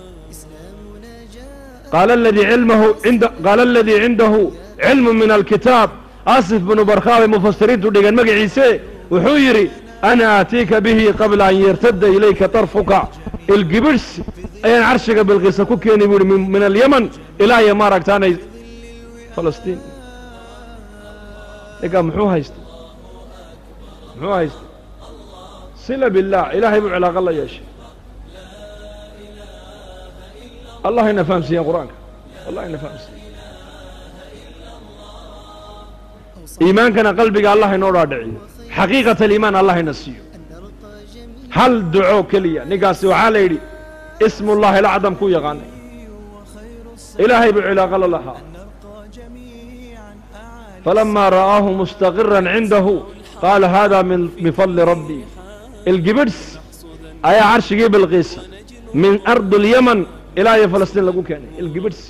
qaala aladii cilmahu inda qaala aladii cindahu cilmu min alkitaab asif binu barkhaabay mufasiriintu dhigeen magaciise wuxuu yidhi ana aatiika bihi qabla an yartadda ilayka tarfuka ilgibirhsi ayaan carshiga bilqisa ku keenay buu yidhi min alyaman ilaa iyo maaragtaanay falastiin ninkaa muxuu haystay muxuu haystay sila billaah ilaahay buu cilaaqo la yeeshay allah ina fahamsiiyeen qur-aanka allah ina fahamsiiye iimaankana qalbiga allah inoo dhaadhiciyo xaqiiqat aliimaan allah ina siiyo hal duco keliya ninkaasi waxaa la yidhi ismullahi alacdam ku yaqaanay ilaahay buu cilaaqo la lahaa falamaa ra'aahu mustaqiran cindahu qaala hada min bifadli rabbii ilgibidhs ayaa carshigii bilqiisa min ardi اlyaman ilaa iyo falastiin lagu keenay ilgibidhs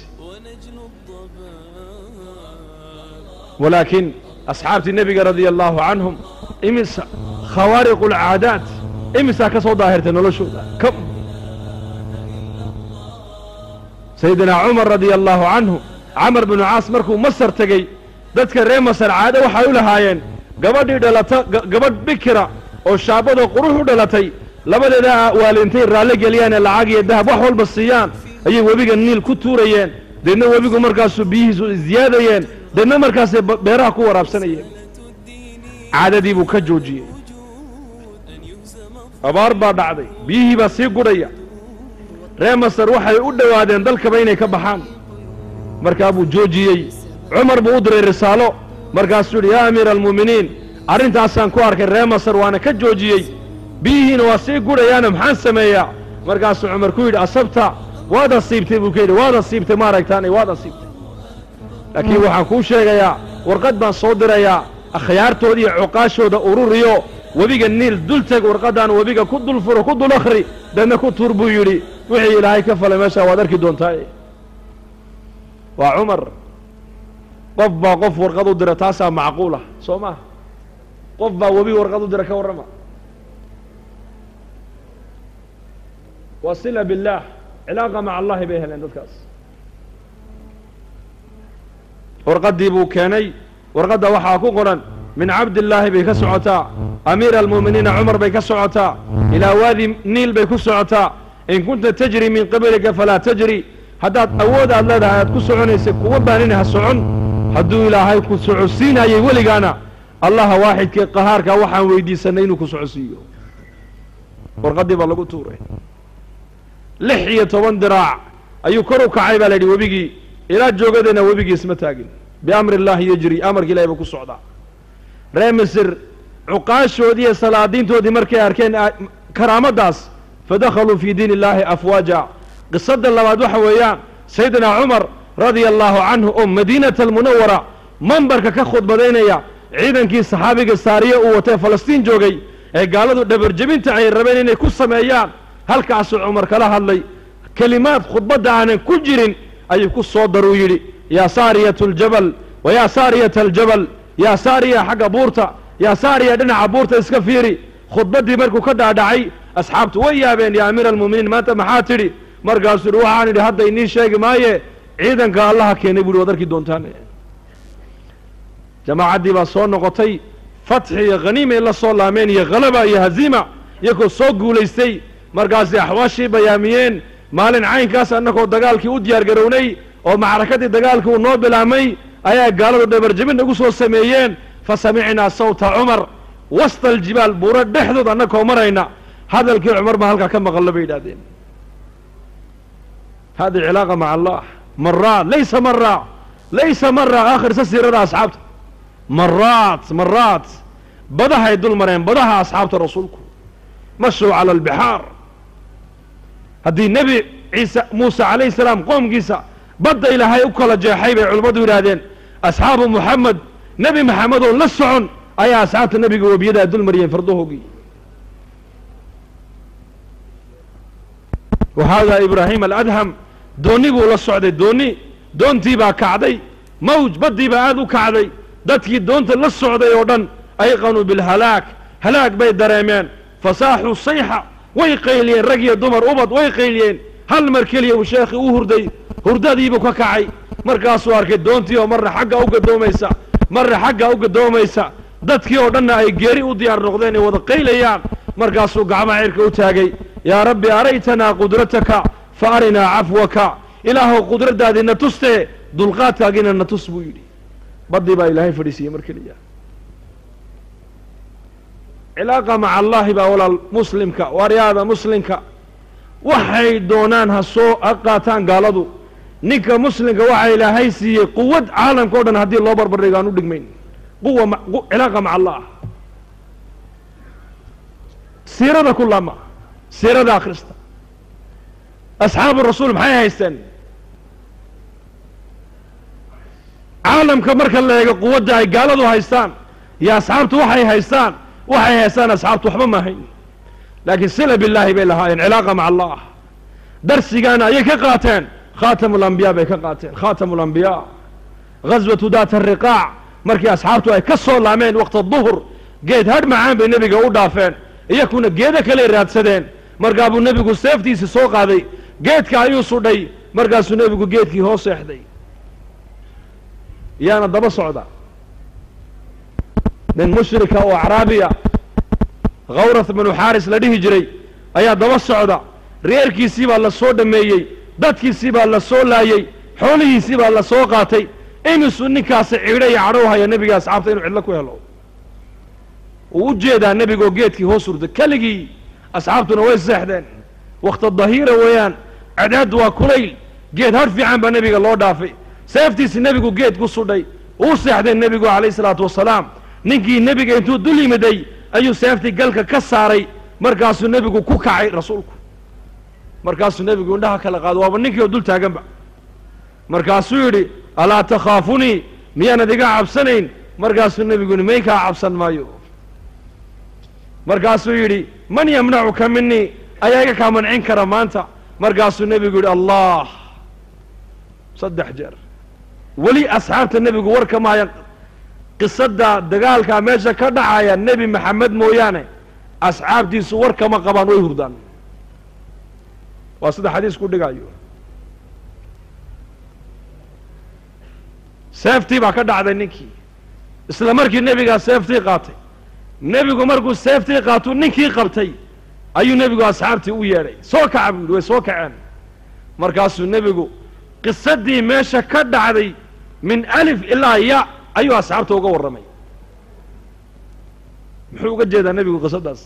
walaakiin asxaabtii nebiga radia allaahu canhum imisa khawaariqu اlcaadaat imisaa ka soo daahirtay noloshooda kam sayidinaa cumar radia allaahu canhu camar binu caas markuu masar tegey dadka reer masar caado waxay u lahaayeen gabadhii dhalata gabadh bikira oo shaabadoo qurux u dhalatay labadeeda waalintay raalli geliyaan ee lacag iyo dahab wax walba siiyaan ayay webiga niil ku tuurayeen deedna webigu markaasuu biyihiisu isziyaadayeen deedna markaasay beeraha ku waraabsanayeen caadadii buu ka joojiyey abaar baa dhacday biyihii baa sii gudhaya reer masar waxay u dhowaadeen dalkaba inay ka baxaan markaa buu joojiyey cumar buu u diray risaalo markaasuu yidhi yaa amiira almu'miniin arrintaasaan ku arkay reer masar waana ka joojiyey biyihiina waa sii gudhayaana maxaan sameeyaa markaasuu cumar ku yidhi asabta waad asiibtay buu ka yidhi waad asiibtay maaragtaanay waad asiibtay laakiin waxaan kuu sheegayaa warqad baan soo dirayaa akhyaartooda iyo cuqaashooda ururiyo webiga niil dul teg warqaddaan webiga ku dul furo ku dul akhri deedna ku tuur buu yidhi wixii ilaahay ka falay meeshaa waad arki doontaa waa cumar qof baa qof warqad u dira taasaa macquulah soo maaha qof baa webi warqad u dira ka warrama waa sila billaah cilaaqa maca allahi bay heleen dadkaas warqaddii buu keenay warqadda waxaa ku qoran min cabdillaahi bay ka socotaa amiira almu'miniina cumar bay ka socotaa ilaa waadi niil bay ku socotaa in kunta tajri min qablika falaa tajri haddaad awood aad leedahay aad ku soconaysay kuwa baanina ha socon hadduu ilaahay ku socodsiinayay weligaana allaha waaxidkee qahaarkaa waxaan weydiisanay inuu ku socodsiiyo warqaddii baa lagu tuuray lix iyo toban diraac ayuu kor u kacay baa la yidhi webigii ilaa joogadeenna webigii isma taagin biamri illaahi yejri amarka ilahay buu ku socdaa reer misir cuqaashoodii iyo salaadiintoodii markay arkeen karaamaddaas fadakhaluu fii diin illaahi afwaaja qisadda labaad waxa weeyaan sayidina cumar radia allaahu canhu oo madiinata almunawara mambarka ka khudbadaynaya ciidankii saxaabiga saariye uu watee falastiin joogay ee gaaladu dhabarjebinta ay rabeen inay ku sameeyaan halkaasuu cumar kala hadlay kelimaad khudbadda aanan ku jirin ayuu ku soo daruu yidhi yaa saariyat aljabal wa yaa saariyata aljabal yaa saariya xagga buurta yaa saariya dhinaca buurta iska fiiri khudbaddii markuu ka dhaadhacay asxaabtu way yaabeen yaa amiira almu'miniin maanta maxaa tidhi markaasuu yidhi waxaan idhi hadda inii sheegi maaye ciidanka allaha keenay buu yidhi waad arki doontaan jamaacaddii baa soo noqotay fatxi iyo khaniimay la soo laameen iyo khalaba iyo haziima iyagoo soo guulaystay markaasay axwaashii bayaamiyeen maalin caynkaas annagoo dagaalkii u diyaar garownay oo macrakadii dagaalkii uu noo bilaabmay ayaa gaaladu dhabarjebin nagu soo sameeyeen fa samicnaa sawta cumar wasta aljibaal buuro dhexdood annagoo marayna hadalkii cumar baa halkaa ka maqallo bay yidhahdeen hadi cilaaqa maca allah maraa laysa maraa laysa maraa aakhirsa siirada asxaabta maraat maraat badahay dul mareen badaha asxaabta rasuulku mashuu cala albixaar haddii nebi ciise muuse calayhi salaam qoomkiisa badda ilaahay u kala jeexay bay culimmadu yidhaahdeen asxaabu muxamed nebi maxamed oo la socon ayaa asxaabta nebiga webiyadaa dul mariyeen fardahoogii wahaadaa ibraahim aladham doonni buu la socday doonni doontii baa kacday mawj baddii baa aad u kacday dadkii doonta la socday oo dhan ayqanuu bilhalaag halaag bay dareemeen fasaaxuu sayxa way qayliyeen rag iyo dumar ubad way qayliyeen hal mar keliya uu sheekhii u hurday hurdadiibuu ka kacay markaasuu arkay doontii oo marna xagga u gadoomaysa marna xagga u gadoomaysa dadkii oo dhanna ay geeri u diyaar noqdeen ay wada qaylayaan markaasuu gacmaha cirka u taagay yaa rabbi araytanaa qudrataka fa arinaa cafwaka ilaahow qudradaadiina tustee dulqaadkaagiina na tus buu yidhi baddii baa ilaahay fadhiisiiyey mar keliya cilaaqa maca allaahi baa walaal muslimka waaryaada muslimka waxay doonaan ha soo ha qaataan gaaladu ninka muslimka waxaa ilaahay siiyey quwad caalamka o dhan haddii loo barbardhigo aan u dhigmayn quwa ma- qu- cilaaqa maca allah siirada ku laama siirada akhrista asxaabu rasuul maxay haysteen caalamka marka la eego quwadda ay gaaladu haystaan iyo asxaabtu waxay haystaan waxay haystaan asxaabtu waxba ma hayn laakiin sila billaahi bay lahaayeen cilaaqa maca allah darsigaana ayay ka qaateen khaatamu lambiyaa bay ka qaateen khaatamu lambiyaa ghaswatu daata ariqaac markii asxaabtu ay ka soo laameen waqta duhur geed hadh macaan bay nebiga u dhaafeen iyakuna geedo kaley raadsadeen markaa buu nebigu seeftiisii soo qaaday geedka ayuu sudhay markaasuu nebigu geedkii hoos seexday yaana daba socda nin mushrika oo acraabiya khawrath binu xaaris la dhihi jiray ayaa daba socda reerkiisii baa la soo dhammeeyey dadkiisii baa la soo laayey xoolihiisii baa la soo qaatay imisuu ninkaasi cidho iyo cadhow haya nebiga asxaabta inuu cidlo ku helo uu u jeedaa nebigoo geedkii hoos urda keligii asxaabtuna way seexdeen wakta dahiira weeyaan cadceeddu waa kulayl geed har fiican baa nebiga loo dhaafay seeftiisi nebigu geed ku sudhay uu seexdeen nebigu calayh isalaatu wasalaam ninkii nebiga intuu dul yimiday ayuu seeftii galka ka saaray markaasuu nebigu ku kacay rasuulku markaasuu nebigu indhaha kala qaado waaba ninkii oo dul taaganba markaasuu yidhi alaa takhaafunii miyaanad iga cabsanayn markaasuu nebigu yidhi may kaa cabsan maayo markaasuu yidhi man yamnacuka minii ayaa iga kaa mancin kara maanta markaasuu nebigu yidhi allah saddex jeer weli asxaabta nebigu war kama haya qisadda dagaalkaa meesha ka dhacaya nebi maxamed mooyaane asxaabtiisu war kama qabaan way hurdaan waa sida xadiisku dhigayo seeftii baa ka dhacday ninkii isla markii nebigaa seeftii qaatay nebigu markuu seeftii qaatuu ninkii qabtay ayuu nebigu asxaabtii u yeedhay soo kaca buu yidhi way soo kaceen markaasuu nebigu qisadii meesha ka dhacday min alif ilaa ya ayuu asxaabta uga warramay muxuu uga jeedaa nebigu qisadaas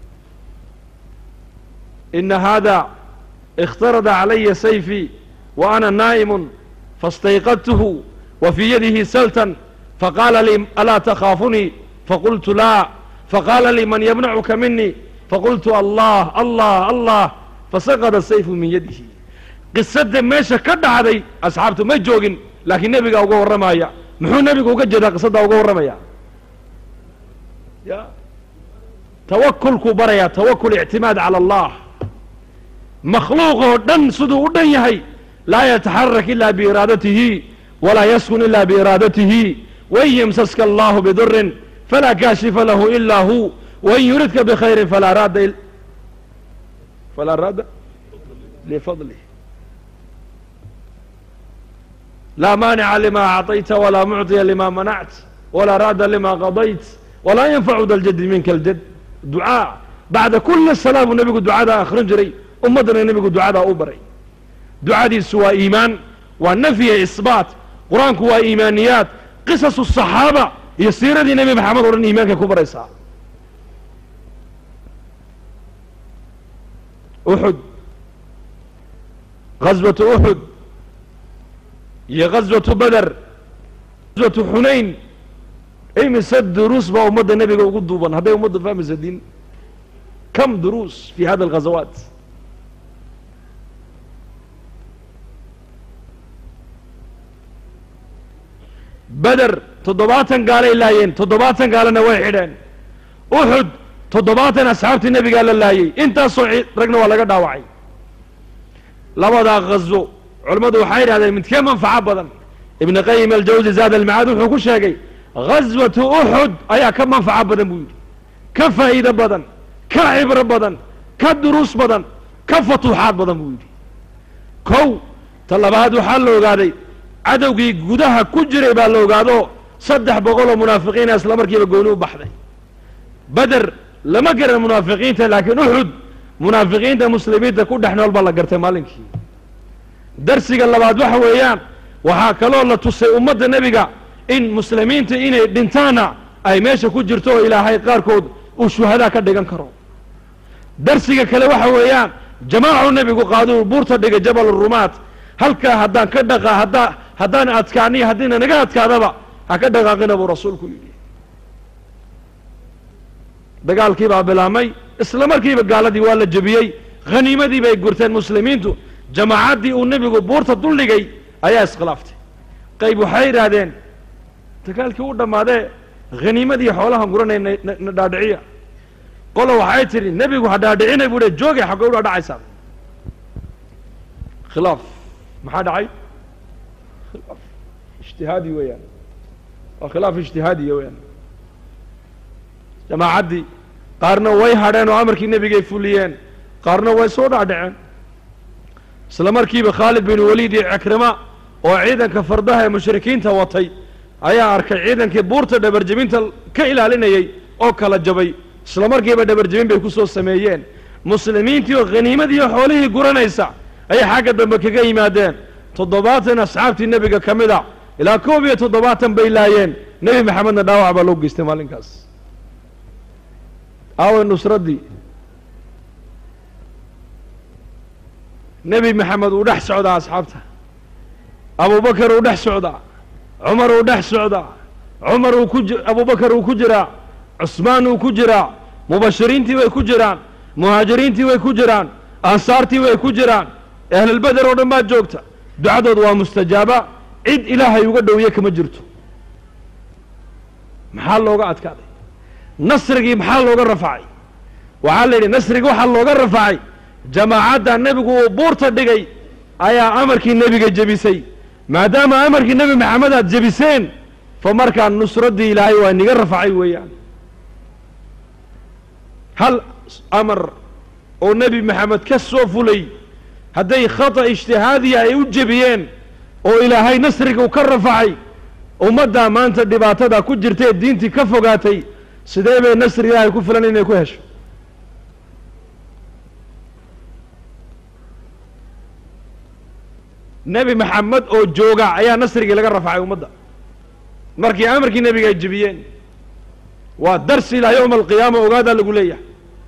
ina haada اkhtarada calaya sayfii wa ana naa'imu faاstayqadtuhu wa fii yadihi saltan faqaala lii alaa takhaafunii faqultu laa faqaala lii man yamnacuka minii faqultu allah allah allah fasaqada sayfu min yadihi qisadda meesha ka dhacday asxaabtu ma joogin laakiin nebigaa uga warramaya muxuu nebigu uga jeedaa qisaddaa uga warramaya ya tawakulkuu barayaa tawakul ictimaad cala allah makhluuq oo dhan siduu u dhan yahay laa yataxarak ila biiraadatihi walaa yaskun ila biiraadatihi wain yamsaska allahu bidurin falaa kaashifa lahu ila hu wain yuridka bikhayrin falaa raadda il- falaa raadda lifadlih laa maanica lima acطayta walaa mucطiya lima manact walaa raadda lima qadayt walaa yanfacu da ljadi minka aljad ducaa bacda kuli salaa buu nebigu ducadaa akhrin jiray ummaddana nebigu ducadaa u baray ducadiisu waa iimaan waa nafyiya isbaat qur-aanku waa iimaaniyaad qisasu الصaxaaba iyo siiradii nebi maxamed o dhan iimaankay ku baraysaa uxud غaswaةu uxud iyo غaswaةu beder غaswaةu xunayn imise duruus baa ummadda nebiga ugu duuban hadday ummadda fahmaysa diin kam duruus fi hada الغazawaat beder toddobaatan gaalay laayeen toddobaatan gaalana way xidheen uxud toddobaatan asxaabtii nebigaa la laayey intaasoo ci- ragna waa laga dhaawacay labadaa ghaswo culammadu waxay yidhahdeen midkee manfaco badan ibn qayim aljawsi zaad almacaad wuxuu ku sheegay ghaswatu uxud ayaa ka manfaco badan buu yidhi ka faa'iido badan ka cibro badan ka duruus badan ka fatuuxaad badan buu yidhi kow ta labaad waxaa la ogaaday cadowgii gudaha ku jiray baa la ogaado saddex boqol oo munaafiqiina isla markiiba gooni u baxday beder lama garan munaafiqiinta laakiin uxud munaafiqiinta muslimiinta ku dhex nool baa la gartay maalinkii darsiga labaad waxa weeyaan waxaa kaloo la tusay ummadda nebiga in muslimiinta inay dhintaanna ay meesha ku jirto oo ilaahay qaarkood uu shuhadaa ka dhigan karo darsiga kale waxa weeyaan jamaacu nebigu qaaduu buurta dhigay jabal rumaat halkaa haddaan ka dhaqa haddaa haddaan adkaaniyo haddiina naga adkaadaba ha ka dhaqaaqina buu rasuulku yidhi dagaalkii baa bilaabmay isla markiiba gaaladii waa la jebiyey khaniimadii bay gurteen muslimiintu jamaacaddii uu nebigu buurta duldhigay ayaa iskhilaaftay qayb waxay yidhaahdeen dagaalkii u dhammaadee khaniimadii xoolahan guranay na- na- na dhaadhiciya qolo waxay tidhi nebigu ha dhaadhicinay buu hi joogay xaggay u dhaadhacaysaa khilaaf maxaa dhacay khilaaf ijtihaadi weeyaan waa khilaaf ijtihaadiya weeyaan jamaacaddii qaarna way hadheen oo amarkii nebigay fuliyeen qaarna way soo dhaadhaceen isla markiiba khaalid bin waliid iyo cikrima oo ciidanka fardaha ee mushrikiinta watay ayaa arkay ciidankii buurta dhabarjebinta ka ilaalinayey oo kala jabay isla markiiba dhabarjebin bay ku soo sameeyeen muslimiintii oo khaniimadii oo xoolihii guranaysa ayay xagga dambe kaga yimaadeen toddobaatan asxaabtii nebiga ka mid a ilaa koob iyo toddobaatan bay laayeen nebi maxamedna dhaawac baa loo geystay maalinkaas aaway nusraddii nebi maxamed uu dhex socdaa asxaabta abubakar uu dhex socdaa cumar uu dhex socdaa cumar uu ku ji abubakar uu ku jiraa cusmaan uu ku jiraa mubashiriintii way ku jiraan muhaajiriintii way ku jiraan ansaartii way ku jiraan ahlulbeder oo dhan baa joogta ducadood waa mustajaaba cid ilaahay uga dhowiye kama jirto maxaa looga adkaaday nasrigii maxaa looga rafacay waxaa la yidhi nasrigii waxaa looga rafacay jamaacadda nebigu uu buurta dhigay ayaa amarkii nebiga jebisay maadaama amarkii nebi maxamed aad jebiseen fa markaa nusraddii ilaahay waa niga rafacay weeyaan hal amar oo nebi maxamed ka soo fulay hadday khata ijtihaadiya ay u jebiyeen oo ilaahay nasriga uu ka rafacay ummaddaa maanta dhibaatada ku jirta ee diintii ka fogaatay sidee bay nasri ilaahay ku filan inay ku hesho nebi maxamed oo jooga ayaa nasrigii laga rafacay ummadda markii amarkii nebiga ay jebiyeen waa darsi ilaa yowma alqiyaama ogaadaa lagu leeyahay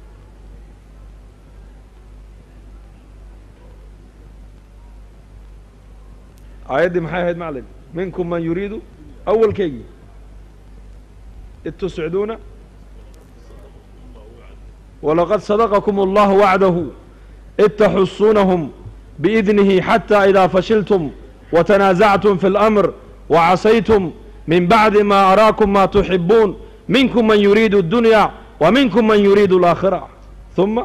aayaddii maxay ahayd maclim minkum man yuriidu awalkeygii id tusciduuna walaqad sadaqakum allahu wacdahu id taxusunahum biidnihi xata idaa fashiltum watanaasactum fi اlamr wacasaytum min bacdi ma araakum ma tuxibuun minkum man yuriidu اdunya wa minkum man yuriidu اlaakhira ثuma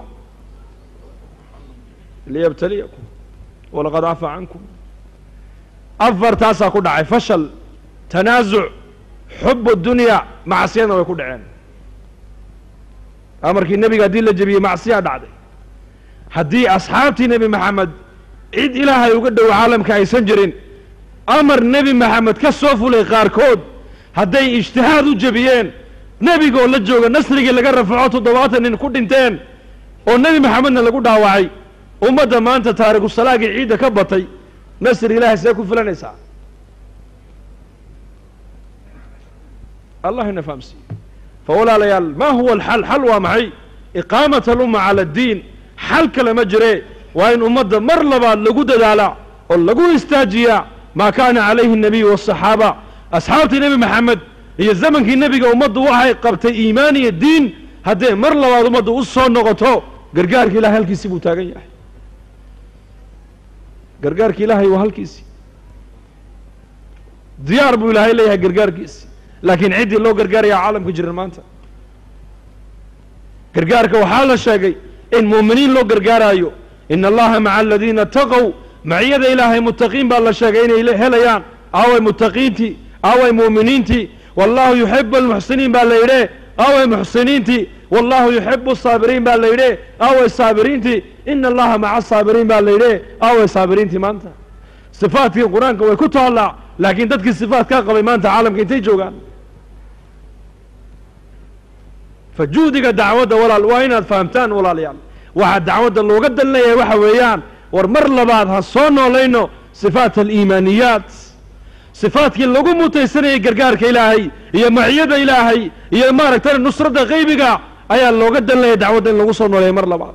liyabtaliyakum walaqad cafa cankum afartaasaa ku dhacay fashal tanaasuc xub dunya macsiyadna way ku dhaceen amarkii nebiga haddii la jebiyey macsiyaa dhacday haddii asxaabtii nebi maxamed cid ilaahay uga dhow caalamka aysan jirin amar nebi maxamed ka soo fulay qaarkood hadday ijtihaad u jebiyeen nebigoo la jooga nasrigii laga rafaco toddobaatan nin ku dhinteen oo nebi maxamedna lagu dhaawacay ummadda maanta taarikusalaagii ciidda ka batay nasri ilaahay see ku filanaysaa allah ina fahamsiiye fa walaalayaal ma huwa alxal xal waa maxay iqaamat alumma cala addiin xal kale ma jire waa in ummadda mar labaad lagu dadaalaa oo lagu istaajiyaa maa kaana calayhi الnabiyu waالصaxaaba asxaabtii nebi maxamed iyo zamankii nebiga ummaddu waxay qabtay iimaan iyo diin haddee mar labaad ummaddu u soo noqoto gargaarka ilahay halkiisii buu taagan yahay gargaarka ilaahay waa halkiisii diyaar buu ilaahay leeyahay gargaarkiisi laakiin ciddii loo gargaaraya caalamka jiran maanta gargaarka waxaa la sheegay in muuminiin loo gargaaraayo ina allaha maca aladiina taqow maciyada ilaahay muttaqiin baa la sheegay inay le- helayaan aaway muttaqiintii aaway muuminiintii wallahu yuxibu almuxsiniin baa la yidhe aaway muxsiniintii wallahu yuxibu asaabiriin baa la yidhe aaway saabiriintii ina allaha maca asaabiriin baa la yidhe aaway saabiriintii maanta sifaatkii qur-aanka way ku taallaa laakiin dadkii sifaatkaa qabay maanta caalamka intay joogaan fa juhdiga dacwadda walaal waa inaad fahamtaan walaalayaal waxaa dacwadda looga dalinayaa waxa weeyaan war mar labaad ha soo noolayno sifaat aliimaaniyaat sifaadkii lagu mutaysanayay gargaarka ilaahay iyo maciyada ilaahay iyo maaragtay nusradda qaybiga ayaa looga danlaya dacwadda in lagu soo nooleeya mar labaad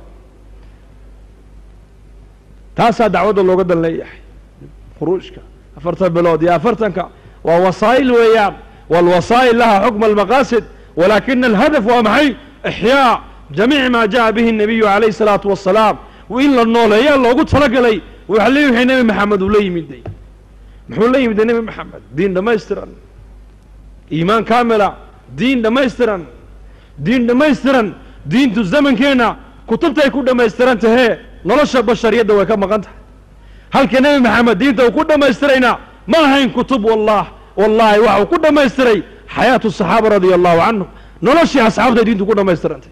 taasaa dacwadda looga dan leeyahay khuruujka afartan bilood iyo afartanka waa wasaa'il weeyaan walwasaa'il laha xukma almaqaasid walaakina alhadaf waa maxay ixyaa jamiic maa jaءa bihi الnabiyu calayh الsalaatu wasalaam in la nooleeyaa loogu talagalay waxa le wixii nebi maxamed uu la yimiday muxuu la yimiday nebi maxamed diin dhammaystiran iimaan kaamila diin dhammaystiran diin dhammaystiran diintu zamankeenna kutubtay ku dhammaystiran tahee nolosha bashariyadda way ka maqan tahay halka nebi maxamed diinta uu ku dhammaystirayna ma ahayn kutub wallah wallaahi waxa uu ku dhammaystiray xayaatu saxaaba radia allahu canhu noloshii asxaabtay diintu ku dhammaystirantay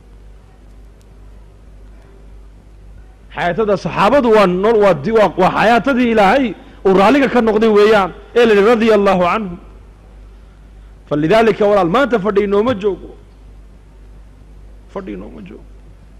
xayaatada saxaabadu waa no waa di waa waa xayaatadii ilaahay uu raalliga ka noqday weeyaan ee la yihi radia allahu canhum falidaalika walaal maanta fadhi inooma joogo fadhi inooma joogo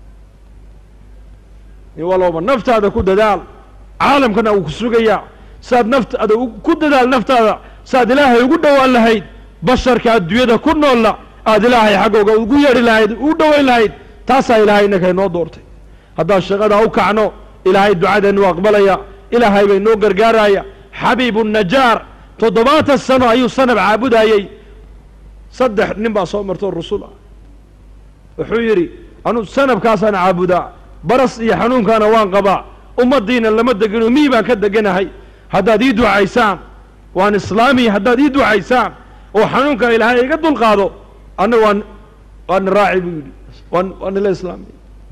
in walooba naftaada ku dadaal caalamkana uu ku sugayaa saad naftaada ku dadaal naftaada saad ilaahay ugu dhowaan lahayd basharka adduunyada ku noolla aad ilaahay xaggooga ugu yeedhi lahayd u dhowayn lahayd taasaa ilaahay innaka inoo doortay haddaan shaqadaa u kacno ilaahay ducadeennu aqbalaya ilaahay bay noo gargaaraya xabiibu najaar toddobaatan sano ayuu sanab caabudayey saddex nin baa soo martoo rusul ah wuxuu yidhi anu sanabkaasaan caabudaa baras iyo xanuunkaana waan qabaa ummaddiina lama degino mii baan ka deganahay haddaad ii ducaysaan waan islaamiya haddaad ii ducaysaan oo xanuunkan ilaahay iga dulqaado anna waan waana raaci buu yidhi waan waa nila islaamiya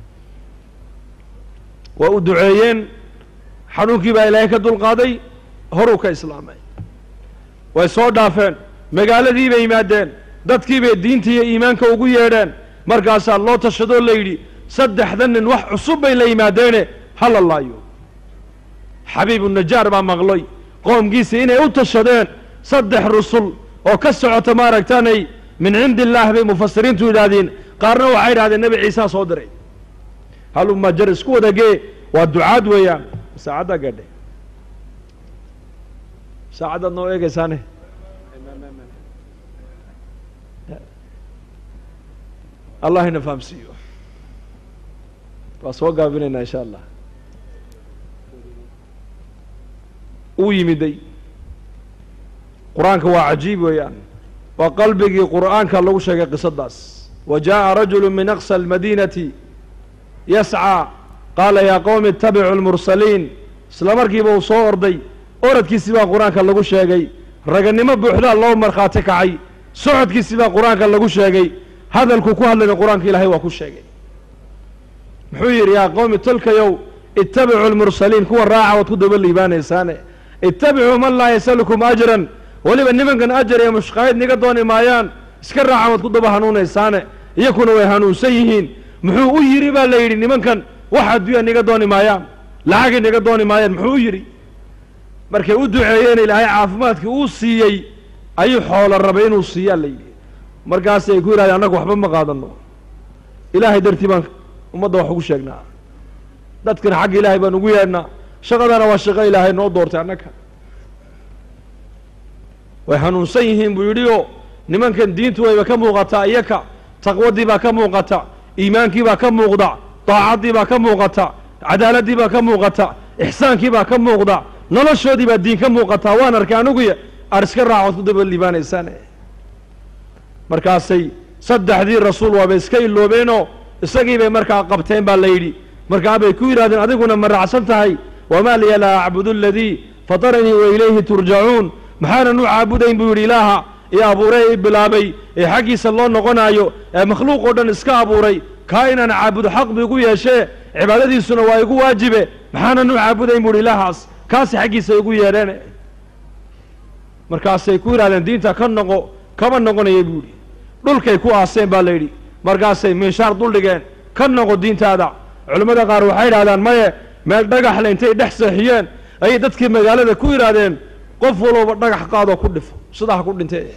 waa u duceeyeen xanuunkii baa ilaahay ka dulqaaday horuu ka islaamay way soo dhaafeen magaaladii bay yimaadeen dadkii bay diinta iyo iimaanka ugu yeedheen markaasaa loo tashadoo la yidhi saddexda nin wax cusub bay la yimaadeene hala laayo xabiibu najaar baa maqlay qoomkiisii inay u tashadeen saddex rusul oo ka socota maaragtanay min cindi illaah bay mufasiriintu yidhaahdeen qaarna waxay yidhahdeen nebi ciisaa soo diray haluma jar isku wadagee waa ducaad weeyaan saacaddaa gaadhe saacaddaad noo eegaysaane allah ina fahamsiiyo waa soo gaabinaynaa insha allah uu yimiday qur-aanka waa cajiib weeyaan waa qalbigii qur'aanka lagu sheegay qisadaas wa jaaءa rajulu min aqsa almadiinati yascىa qaala yaa qowmi itabicuu اlmursaliin isla markiiba uu soo orday oradkiisii baa qur-aanka lagu sheegay raganimo buuxdaa loo markhaati kacay socodkiisii baa qur-aanka lagu sheegay hadalkuu ku hadlayna qur-aanka ilaahay waa ku sheegay muxuu yidhi yaa qowmi tolkayow ittabicuu lmursaliin kuwa raaca waad ku daba liibaanaysaane ittabicuu man laa yasalukum ajran weliba nimankan ajar iyo mushqaayid niga dooni maayaan iska raaca waad ku daba hanuunaysaane iyakuna way hanuunsan yihiin muxuu u yidhi baa la yidhi nimankan wax adduunya niga dooni maayaan lacagay niga dooni maayaan muxuu u yidhi markay u duceeyeen ilaahay caafimaadkii uu siiyey ayuu xoolo rabay inuu siiyaa la yidhi markaasay ku yidhahdeen annagu waxba ma qaadano ilaahay dartii baan ummadda wax ugu sheegnaa dadkana xagga ilaahay baan ugu yeedhnaa shaqadana waa shaqo ilaahay noo doortay annaga way hanuunsan yihiin buu yidhi oo nimankan diintu wayba ka muuqataa iyaka taqwadii baa ka muuqata iimaankii baa ka muuqda daacaddii baa ka muuqata cadaaladdii baa ka muuqata ixsaankii baa ka muuqda noloshoodii baa diin ka muuqataa waan arkay aniguya aad iska raacood ku daba liibaanaysaan markaasay saddexdii rasuul waabay iska iloobeenoo isagii bay markaa qabteen baa la yidhi markaa bay ku yidhahdeen adiguna ma raacsan tahay wamaa liya laa acbudu aladii fataranii wa ilayhi turjacuun maxaanan u caabudayn buu yidhi ilaaha ee abuuray i bilaabay ee xaggiisa loo noqonaayo ee makhluuq oo dhan iska abuuray kaa inaan caabudo xaq bu igu yeeshee cibaadadiisuna waa igu waajibe maxaanan u caabudayn buu yidhi ilaahaas kaasi xaggiisa igu yeedheen markaasay ku yidhahdeen diinta ka noqo kama noqonaya buu yidhi dhulkay ku aaseen baa la yidhi markaasay minshaar duldhigeen ka noqo diintaada culimmada qaar waxay yidhahdaan maye meel dhagaxle intay dhex seexiyeen ayay dadkii magaalada ku yidhaahdeen qof walooba dhagax qaadoo ku dhifo sidaa ha ku dhintee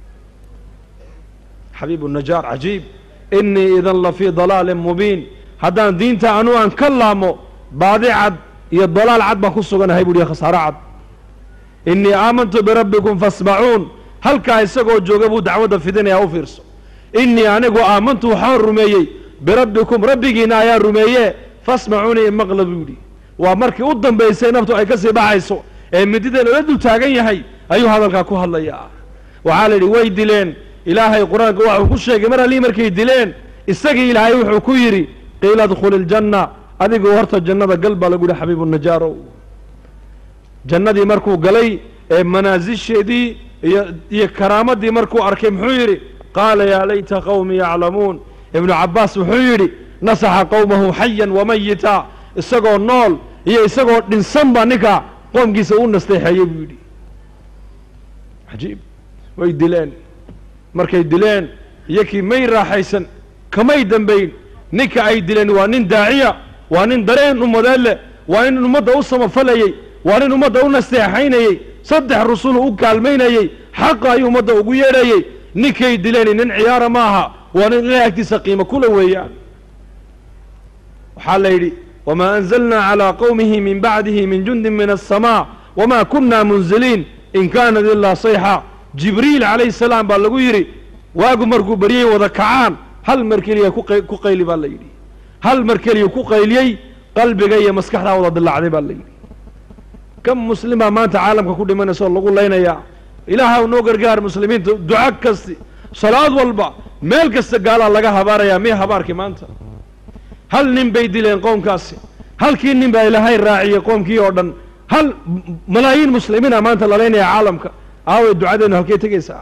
xabiibu najaar cajiib innii idan la fii dalaalin mubiin haddaan diinta anu aan ka laamo baadi cad iyo dalaal cad baan ku suganahay buuhi khasaaro cad innii aamantu birabbikum fasmacuun halkaa isagoo jooga buu dacwadda fidinayaa u fiirso innii anigu aamantu waxaan rumeeyey birabbikum rabbigiina ayaa rumeeye fasmacuunii imaqla buu yidhi waa markii u dambaysay naftu ay ka sii baxayso ee mididan ula dul taagan yahay ayuu hadalkaa ku hadlayaa waxaa la yidhi way dileen ilaahay qur-aanka waxuu ku sheegay mar allii markay dileen isagii ilaahay wuxuu ku yidhi qiila adkhuli iljanna adigu horta jannada gal baa lagu yihi xabiibu najaarow jannadii markuu galay ee manaasisheedii iyo iyo karaamadii markuu arkay muxuu yidhi qaala yaa layta qawmi yaclamuun ibnu cabbaas wuxuu yidhi nasaxa qowmahu xayan wamayita isagoo nool iyo isagoo dhinsan baa ninka qoomkiisa u nasteexeeyey buu yidhi cajiib way dileen markay dileen iyo kii may raaxaysan kamay dambayn ninka ay dileen waa nin daaciya waa nin dareen ummadeed leh waa nin ummadda u samafalayey waa nin ummadda u nasteexaynayey saddex rusulu u kaalmaynayey xaqa ayuu ummadda ugu yeedhayey ninkay dileen nin ciyaara ma aha waa nin ilahay agtiisa qiimo kula weeyaan waxaa la yidhi wamaa anzalnaa calaa qowmihi min bacdihi min jundin min aلsamaa wamaa kunna munziliin in kaanat ilaa sayxa jibriil calayhi salaam baa lagu yidhi waagu markuu beryey wada kacaan hal mar keliya ku qay- ku qayli baa la yidhi hal mar keliya ku qayliyey qalbiga iyo maskaxdaa wada dilaacday baa la yidhi kam muslimaa maanta caalamka ku dhimanaysa oo lagu laynayaa ilaaha noo gargaar muslimiinta duco kasti salaad walba meel kasta gaalaa laga habaarayaa miya habaarkii maanta hal nin bay dileen qoomkaasi halkii nin baa ilaahay raaciyey qoomkii oo dhan hal malaayiin muslimiina maanta la laynaya caalamka aaway ducadeenu halkay tegaysaa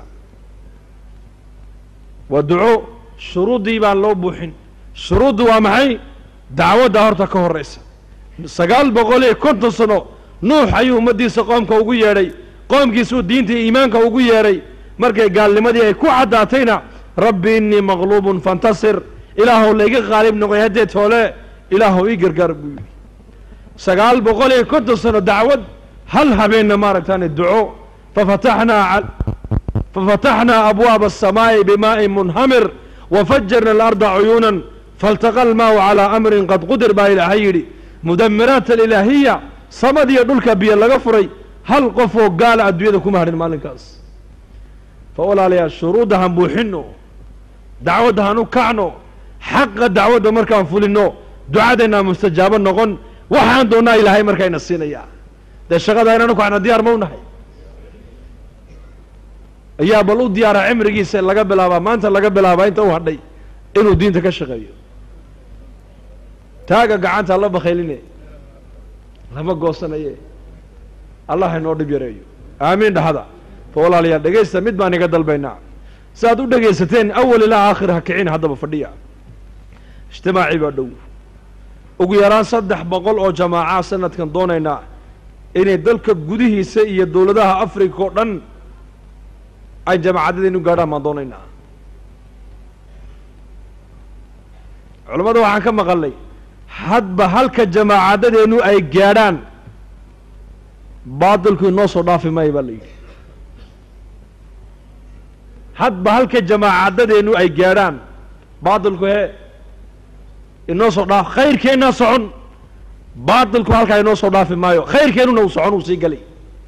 waa duco shuruuddii baan loo buuxin shuruuddu waa maxay dacwadda horta ka horraysa sagaal boqol iyo konton sano nuux ayuu ummaddiisa qoomka ugu yeedhay qoomkiisuu diinta iyo iimaanka ugu yeedhay markay gaalnimadii ay ku caddaatayna rabbi innii maqluubun fantasir ilaahow layga qaalib noqoy haddee toole ilaahow ii gargaar buu yidhi sagaal boqol iyo konton sano dacwad hal habeenna maaragtaane duco fafataxnaa cal- fafataxnaa abwaaba aلsamaa'i bimaa'in munhamir wafajarna alarda cuyuunan faltaqa almaau calaa amrin qad qudir baa ilaahay yidhi mudamiraat alilaahiya samadiyo dhulka biyo laga furay hal qofoo gaala adduunyada kuma hadhin maalinkaas fa walaalayaal shuruudda han buuxinno dacwadda han u kacno xaqa dacwadda markaan fulinno ducadeenaa mustajaabo noqon waxaan doonnaa ilaahay markayna siinayaa dee shaqada inanu kacna diyaar ma u nahay ayaa bal u diyaara cimrigiisa laga bilaabaa maanta laga bilaabaa inta u hadhay inuu diinta ka shaqeeyo taaga gacanta la bakayline lama goosanaye allah inoo dhib yareeyo aamiin dhahada fa walaalayaal dhegaysta mid baan iga dalbaynaa si aad u dhegaysateen awal ilaa aakhir ha kicin haddaba fadhiya ijtimaacii baa dhow ugu yaraan saddex boqol oo jamaaca sanadkan doonaynaa inay dalka gudihiisa iyo dowladaha africa oo dhan ay jamaacaddadaynu gaadhaan baan doonaynaa culammada waxaan ka maqalnay hadba halka jamaacadadeennu ay gaadhaan baadilku inoo soo dhaafi maayo baa la yidhi hadba halka jamaacadadeennu ay gaadhaan baadilku hee inoo soo dhaaf khayrkeennaa socon baadilku halkaa inoo soo dhaafi maayo khayrkeennuna uu socon uu sii galay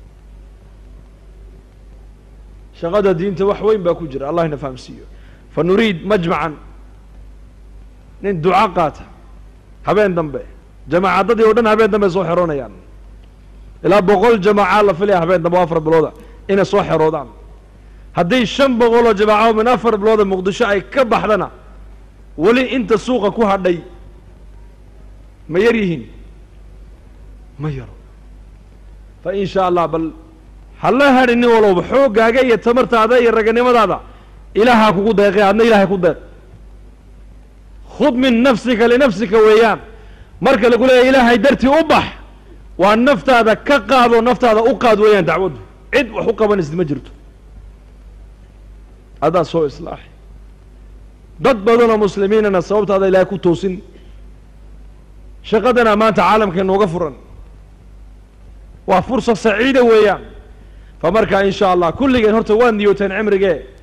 shaqada diinta wax weyn baa ku jira allah ina fahamsiiyo fa nuriid majmacan nin duco qaata habeen dambe jamaacadadii oo dhan habeen dambe soo xeroonayaan ilaa boqol jamaaca la filaya habeen dambe oo afar bilooda inay soo xeroodaan haddii shan boqol oo jamaaca min afar bilooda muqdisho ay ka baxdana weli inta suuqa ku hadhay ma yar yihiin ma yaro fa in sha allah bal hala hadhi nin walowba xooggaaga iyo tamartaada iyo raganimadaada ilaahaa kugu deeqay adna ilaahay ku deeq khud min nafsika linafsika weeyaan marka lagu leeyahy ilaahay dartii u bax waa naftaada ka qaado naftaada u qaad weeyaan dacwaddu cid wax u qabanaysid ma jirto adaa soo islaaxi dad badanoo muslimiinana sababtaada ilaahay ku toosin shaqadana maanta caalamka inooga furan waa fursa saciida weeyaan fa markaa in sha allah kulligeen horta waa niyooteen cimrigee